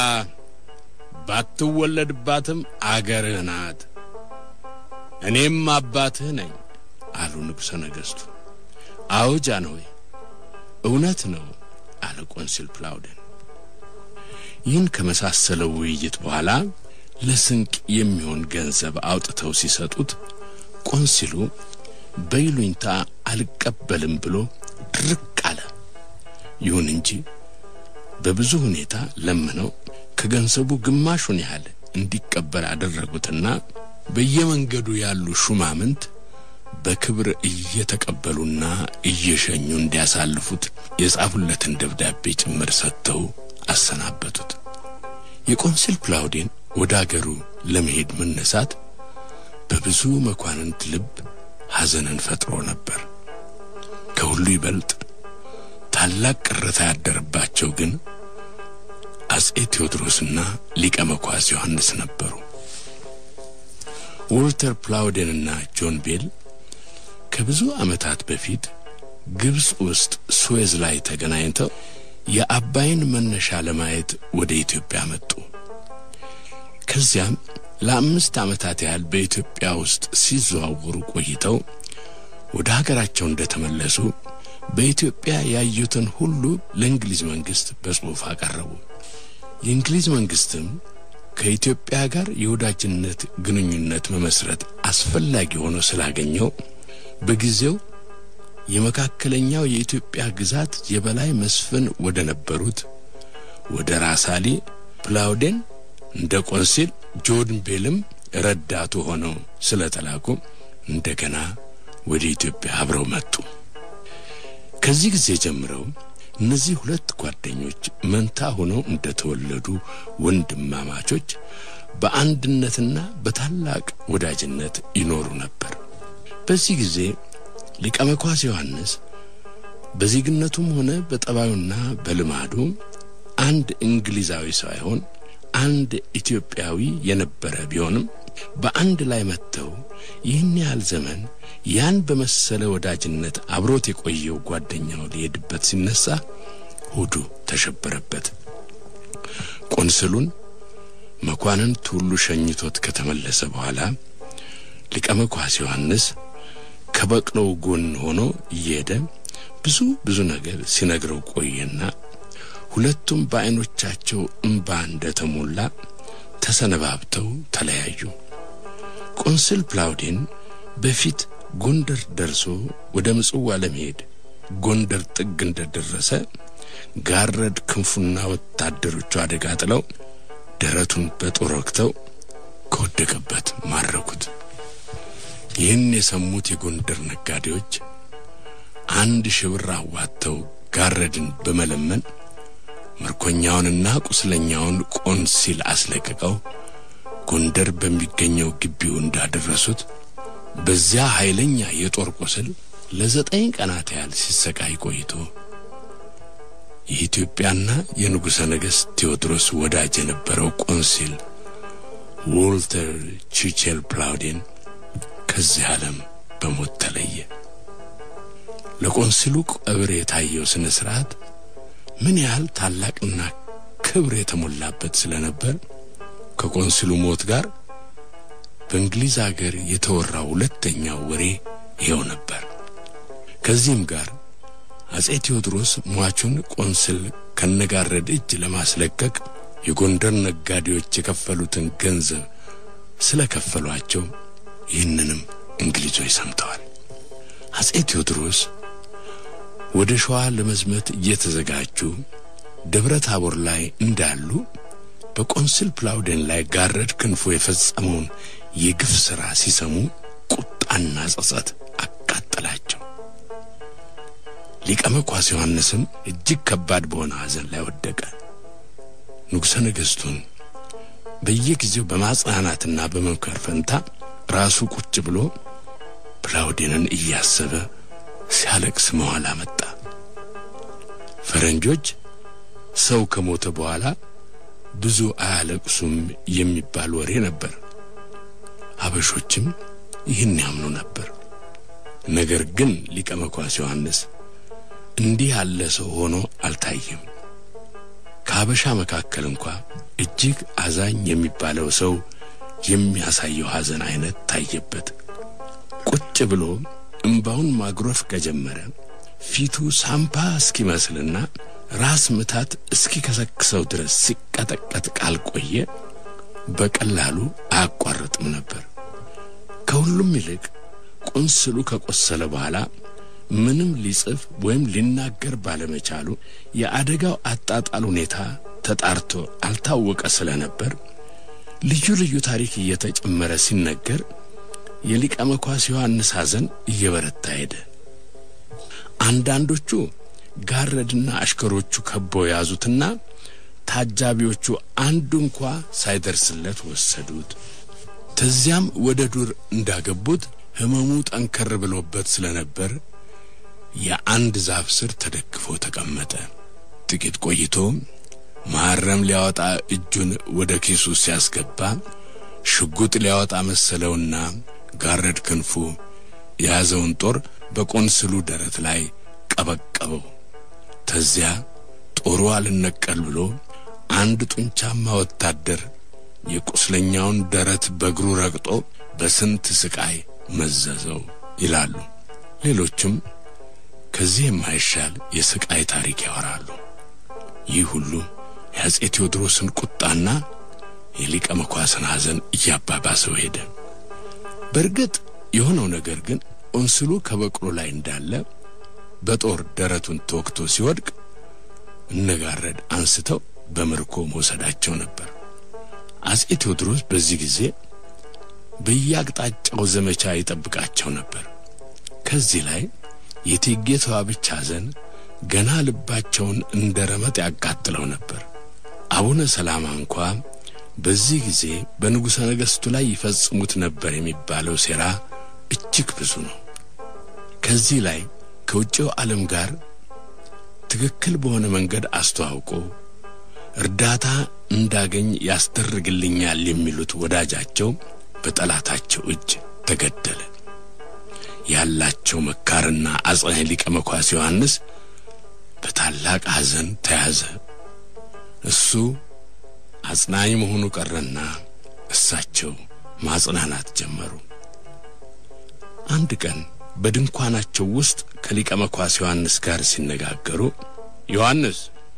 ባትወለድባትም አገርህ ናት፣ እኔም አባትህ ነኝ አሉ ንጉሠ ነገሥቱ። አዎ ጃንሆይ እውነት ነው አለ ቆንሲል ፕላውደን። ይህን ከመሳሰለው ውይይት በኋላ ለስንቅ የሚሆን ገንዘብ አውጥተው ሲሰጡት ቆንሲሉ በይሉኝታ አልቀበልም ብሎ ድርቅ አለ። ይሁን እንጂ በብዙ ሁኔታ ለምነው ከገንዘቡ ግማሹን ያህል እንዲቀበል አደረጉትና በየመንገዱ ያሉ ሹማምንት በክብር እየተቀበሉና እየሸኙ እንዲያሳልፉት የጻፉለትን ደብዳቤ ጭምር ሰጥተው አሰናበቱት። የቆንስል ፕላውዴን ወደ አገሩ ለመሄድ መነሳት በብዙ መኳንንት ልብ ሐዘንን ፈጥሮ ነበር። ከሁሉ ይበልጥ ታላቅ ቅሬታ ያደረባቸው ግን አጼ ቴዎድሮስና ሊቀ መኳስ ዮሐንስ ነበሩ። ዎልተር ፕላውዴንና ጆን ቤል ከብዙ ዓመታት በፊት ግብፅ ውስጥ ስዌዝ ላይ ተገናኝተው የአባይን መነሻ ለማየት ወደ ኢትዮጵያ መጡ። ከዚያም ለአምስት ዓመታት ያህል በኢትዮጵያ ውስጥ ሲዘዋወሩ ቆይተው ወደ ሀገራቸው እንደተመለሱ በኢትዮጵያ ያዩትን ሁሉ ለእንግሊዝ መንግሥት በጽሑፍ አቀረቡ። የእንግሊዝ መንግሥትም ከኢትዮጵያ ጋር የወዳጅነት ግንኙነት መመስረት አስፈላጊ ሆኖ ስላገኘው በጊዜው የመካከለኛው የኢትዮጵያ ግዛት የበላይ መስፍን ወደ ነበሩት ወደ ራሳሊ ፕላውዴን እንደ ቆንሲል ጆን ቤልም ረዳቱ ሆነው ስለተላኩ እንደገና ወደ ኢትዮጵያ አብረው መጡ። ከዚህ ጊዜ ጀምረው እነዚህ ሁለት ጓደኞች መንታ ሆነው እንደተወለዱ ወንድማማቾች በአንድነትና በታላቅ ወዳጅነት ይኖሩ ነበር። በዚህ ጊዜ ሊቀ መኳስ ዮሐንስ በዜግነቱም ሆነ በጠባዩና በልማዱ አንድ እንግሊዛዊ ሳይሆን አንድ ኢትዮጵያዊ የነበረ ቢሆንም በአንድ ላይ መጥተው ይህን ያህል ዘመን ያን በመሰለ ወዳጅነት አብሮት የቆየው ጓደኛው ሊሄድበት ሲነሳ ሆዱ ተሸበረበት። ቆንስሉን መኳንንት ሁሉ ሸኝቶት ከተመለሰ በኋላ ሊቀ መኳስ ዮሐንስ ከበቅሎው ጎን ሆኖ እየሄደ ብዙ ብዙ ነገር ሲነግረው ቆየና ሁለቱም በዐይኖቻቸው እምባ እንደተሞላ ተሰነባብተው ተለያዩ። ቆንስል ፕላውዴን በፊት ጎንደር ደርሶ ወደ ምጽዋ ለመሄድ ጎንደር ጥግ እንደደረሰ ጋረድ ክንፉና ወታደሮቹ አደጋ ጥለው ደረቱን በጦር ወግተው ከወደቀበት ማረኩት። ይህን የሰሙት የጎንደር ነጋዴዎች አንድ ሺህ ብር አዋጥተው ጋረድን በመለመን ምርኮኛውንና ቁስለኛውን ቆንሲል አስለቅቀው ጎንደር በሚገኘው ግቢው እንዳደረሱት በዚያ ኃይለኛ የጦር ቁስል ለዘጠኝ ቀናት ያህል ሲሰቃይ ቆይቶ የኢትዮጵያና የንጉሠ ነገሥት ቴዎድሮስ ወዳጅ የነበረው ቆንሲል ዎልተር ቺቼል ፕላውዴን ከዚህ ዓለም በሞት ተለየ። ለቆንሲሉ ቀብር የታየው ሥነ ሥርዓት ምን ያህል ታላቅና ክብር የተሞላበት ስለነበር ከቆንስሉ ሞት ጋር በእንግሊዝ አገር የተወራው ሁለተኛው ወሬ ይኸው ነበር። ከዚህም ጋር አጼ ቴዎድሮስ ሟቹን ቆንስል ከነጋረድ እጅ ለማስለቀቅ የጎንደር ነጋዴዎች የከፈሉትን ገንዘብ ስለከፈሏቸው ይህንንም እንግሊዞች ሰምተዋል። አጼ ቴዎድሮስ ወደ ሸዋ ለመዝመት እየተዘጋጁ ደብረ ታቦር ላይ እንዳሉ በቆንስል ፕላውዴን ላይ ጋረድ ክንፎ የፈጸመውን የግፍ ሥራ ሲሰሙ ቁጣና ጸጸት አቃጠላቸው። ሊቀ መኳስ ዮሐንስም እጅግ ከባድ በሆነ ሐዘን ላይ ወደቀ። ንጉሠ ነገሥቱን በየጊዜው በማጽናናትና በመምከር ፈንታ ራሱ ቁጭ ብሎ ፕላውዴንን እያሰበ ሲያለቅስ መዋል አመጣ። ፈረንጆች ሰው ከሞተ በኋላ ብዙ አያለቅሱም የሚባል ወሬ ነበር። አበሾችም ይህን ያምኑ ነበር። ነገር ግን ሊቀ መኳስ ዮሐንስ እንዲህ ያለ ሰው ሆኖ አልታየም። ከአበሻ መካከል እንኳ እጅግ አዛኝ የሚባለው ሰው የሚያሳየው ሐዘን አይነት ታየበት። ቁጭ ብሎ እምባውን ማጉረፍ ከጀመረ ፊቱ ሳምባ እስኪመስልና ራስ ምታት እስኪከሰክሰው ድረስ ሲቀጠቀጥ ካልቆየ በቀላሉ አያቋርጥም ነበር። ከሁሉም ይልቅ ቆንስሉ ከቆሰለ በኋላ ምንም ሊጽፍ ወይም ሊናገር ባለመቻሉ የአደጋው አጣጣል ሁኔታ ተጣርቶ አልታወቀ ስለነበር ልዩ ልዩ ታሪክ እየተጨመረ ሲነገር የሊቀ መኳስ ዮሐንስ ሐዘን እየበረታ ሄደ። አንዳንዶቹ ጋረድና አሽከሮቹ ከበው ያዙትና ታጃቢዎቹ አንዱ እንኳ ሳይደርስለት ወሰዱት። ተዚያም ወደ ዱር እንዳገቡት ሕመሙ ጠንከር ብሎበት ስለነበር የአንድ ዛፍ ስር ተደግፎ ተቀመጠ። ጥቂት ቆይቶ መሐረም ሊያወጣ እጁን ወደ ኪሱ ሲያስገባ ሽጉጥ ሊያወጣ መሰለውና ጋረድ ክንፉ የያዘውን ጦር በቆንስሉ ደረት ላይ ቀበቀበው። ተዚያ ጦሩ አልነቀል ብሎ አንድ ጡንቻማ ወታደር የቁስለኛውን ደረት በእግሩ ረግጦ በስንት ስቃይ መዘዘው ይላሉ። ሌሎችም ከዚህ የማይሻል የስቃይ ታሪክ ያወራሉ። ይህ ሁሉ የአጼ ቴዎድሮስን ቁጣና የሊቀ መኳስን ሐዘን እያባባሰው ሄደ። በእርግጥ የሆነው ነገር ግን ቆንስሉ ከበቅሎ ላይ እንዳለ በጦር ደረቱን ተወግቶ ሲወድቅ እነጋረድ አንስተው በምርኮ መውሰዳቸው ነበር። አጼ ቴዎድሮስ በዚህ ጊዜ በየአቅጣጫው ዘመቻ ይጠብቃቸው ነበር። ከዚህ ላይ የእቴጌ ተዋብች ሐዘን ገና ልባቸውን እንደ ረመጥ ያቃጥለው ነበር። አቡነ ሰላማ እንኳ በዚህ ጊዜ በንጉሠ ነገሥቱ ላይ ይፈጽሙት ነበር የሚባለው ሴራ እጅግ ብዙ ነው። ከዚህ ላይ ከውጭው ዓለም ጋር ትክክል በሆነ መንገድ አስተዋውቆ እርዳታ እንዳገኝ ያስደርግልኛል የሚሉት ወዳጃቸው በጠላታቸው እጅ ተገደለ። ያላቸው መካርና አጽናኝ ሊቀ መኳስ ዮሐንስ በታላቅ ሐዘን ተያዘ። እሱ አጽናኝ መሆኑ ቀረና እሳቸው ማጽናናት ጀመሩ። አንድ ቀን በድንኳናቸው ውስጥ ከሊቀ መኳስ ዮሐንስ ጋር ሲነጋገሩ ዮሐንስ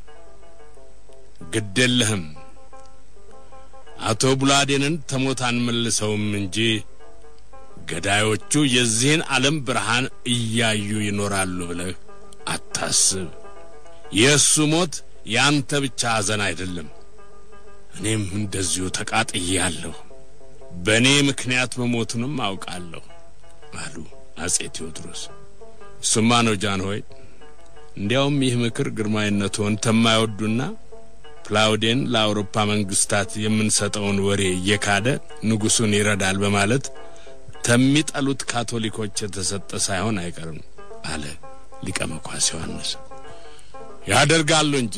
ግድ የለህም አቶ ቡላዴንን ተሞት አንመልሰውም እንጂ ገዳዮቹ የዚህን ዓለም ብርሃን እያዩ ይኖራሉ ብለህ አታስብ። የእሱ ሞት ያንተ ብቻ ሐዘን አይደለም። እኔም እንደዚሁ ተቃጥያለሁ። በእኔ ምክንያት መሞቱንም አውቃለሁ አሉ አጼ ቴዎድሮስ። እሱማ ነው ጃን ሆይ። እንዲያውም ይህ ምክር ግርማዊነትዎን ተማይወዱና ፕላውዴን ለአውሮፓ መንግስታት የምንሰጠውን ወሬ እየካደ ንጉሡን ይረዳል በማለት ተሚጠሉት ካቶሊኮች የተሰጠ ሳይሆን አይቀርም አለ ሊቀ መኳስ ዮሐንስ። ያደርጋሉ እንጂ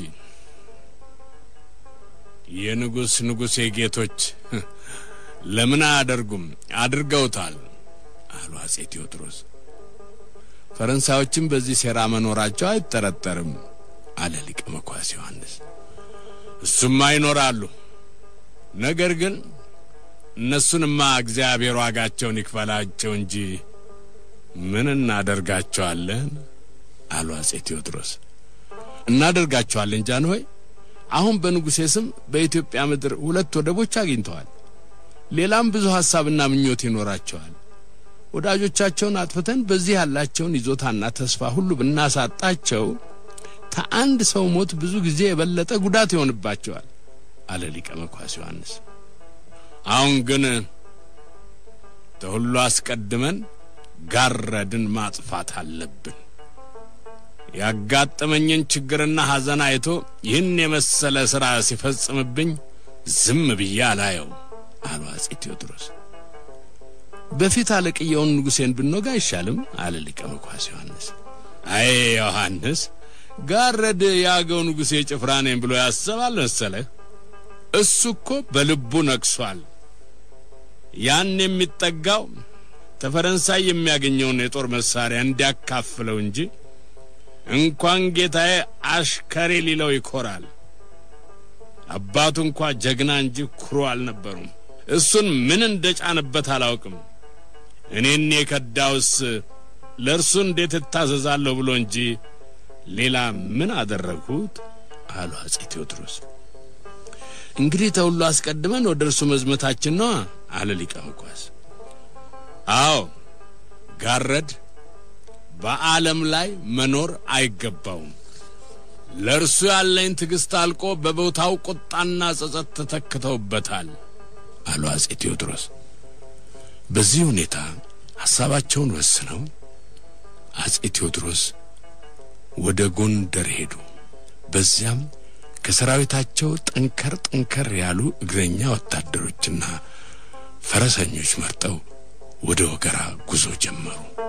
የንጉሥ ንጉሴ ጌቶች ለምን አያደርጉም? አድርገውታል አሉ አጼ ቴዎድሮስ። ፈረንሳዮችም በዚህ ሴራ መኖራቸው አይጠረጠርም አለ ሊቀ መኳስ ዮሐንስ። እሱማ ይኖራሉ። ነገር ግን እነሱንማ እግዚአብሔር ዋጋቸውን ይክፈላቸው እንጂ ምን እናደርጋቸዋለን አሉ አጼ ቴዎድሮስ። እናደርጋቸዋለን ጃንሆይ። አሁን በንጉሴ ስም በኢትዮጵያ ምድር ሁለት ወደቦች አግኝተዋል። ሌላም ብዙ ሐሳብና ምኞት ይኖራቸዋል። ወዳጆቻቸውን አጥፍተን በዚህ ያላቸውን ይዞታና ተስፋ ሁሉ ብናሳጣቸው ከአንድ ሰው ሞት ብዙ ጊዜ የበለጠ ጉዳት ይሆንባቸዋል አለ ሊቀ መኳስ ዮሐንስ። አሁን ግን ከሁሉ አስቀድመን ጋረድን ማጥፋት አለብን። ያጋጠመኝን ችግርና ሐዘን አይቶ ይህን የመሰለ ሥራ ሲፈጽምብኝ ዝም ብዬ አላየው አሉ አጼ ቴዎድሮስ። በፊት አለቅየውን ንጉሴን ብንወጋ አይሻልም? አለ ሊቀ መኳስ ዮሐንስ። አይ ዮሐንስ፣ ጋረድ የአገው ንጉሴ ጭፍራ ነኝ ብሎ ያስባል መሰለህ? እሱ እኮ በልቡ ነቅሷል። ያን የሚጠጋው ተፈረንሳይ የሚያገኘውን የጦር መሳሪያ እንዲያካፍለው እንጂ እንኳን ጌታዬ አሽከሬ ሊለው ይኮራል። አባቱ እንኳ ጀግና እንጂ ኩሩ አልነበሩም። እሱን ምን እንደጫነበት አላውቅም። እኔን የከዳውስ ለእርሱ እንዴት እታዘዛለሁ ብሎ እንጂ ሌላ ምን አደረግሁት? አሉ አጼ ቴዎድሮስ። እንግዲህ ተሁሉ አስቀድመን ወደ እርሱ መዝመታችን ነዋ አለ ሊቀ መኳስ። አዎ ጋረድ በዓለም ላይ መኖር አይገባውም። ለእርሱ ያለኝ ትዕግሥት አልቆ በቦታው ቁጣና ጸጸት ተተክተውበታል አሉ አጼ ቴዎድሮስ። በዚህ ሁኔታ ሐሳባቸውን ወስነው አጼ ቴዎድሮስ ወደ ጎንደር ሄዱ። በዚያም ከሰራዊታቸው ጠንከር ጠንከር ያሉ እግረኛ ወታደሮችና ፈረሰኞች መርጠው ወደ ወገራ ጉዞ ጀመሩ።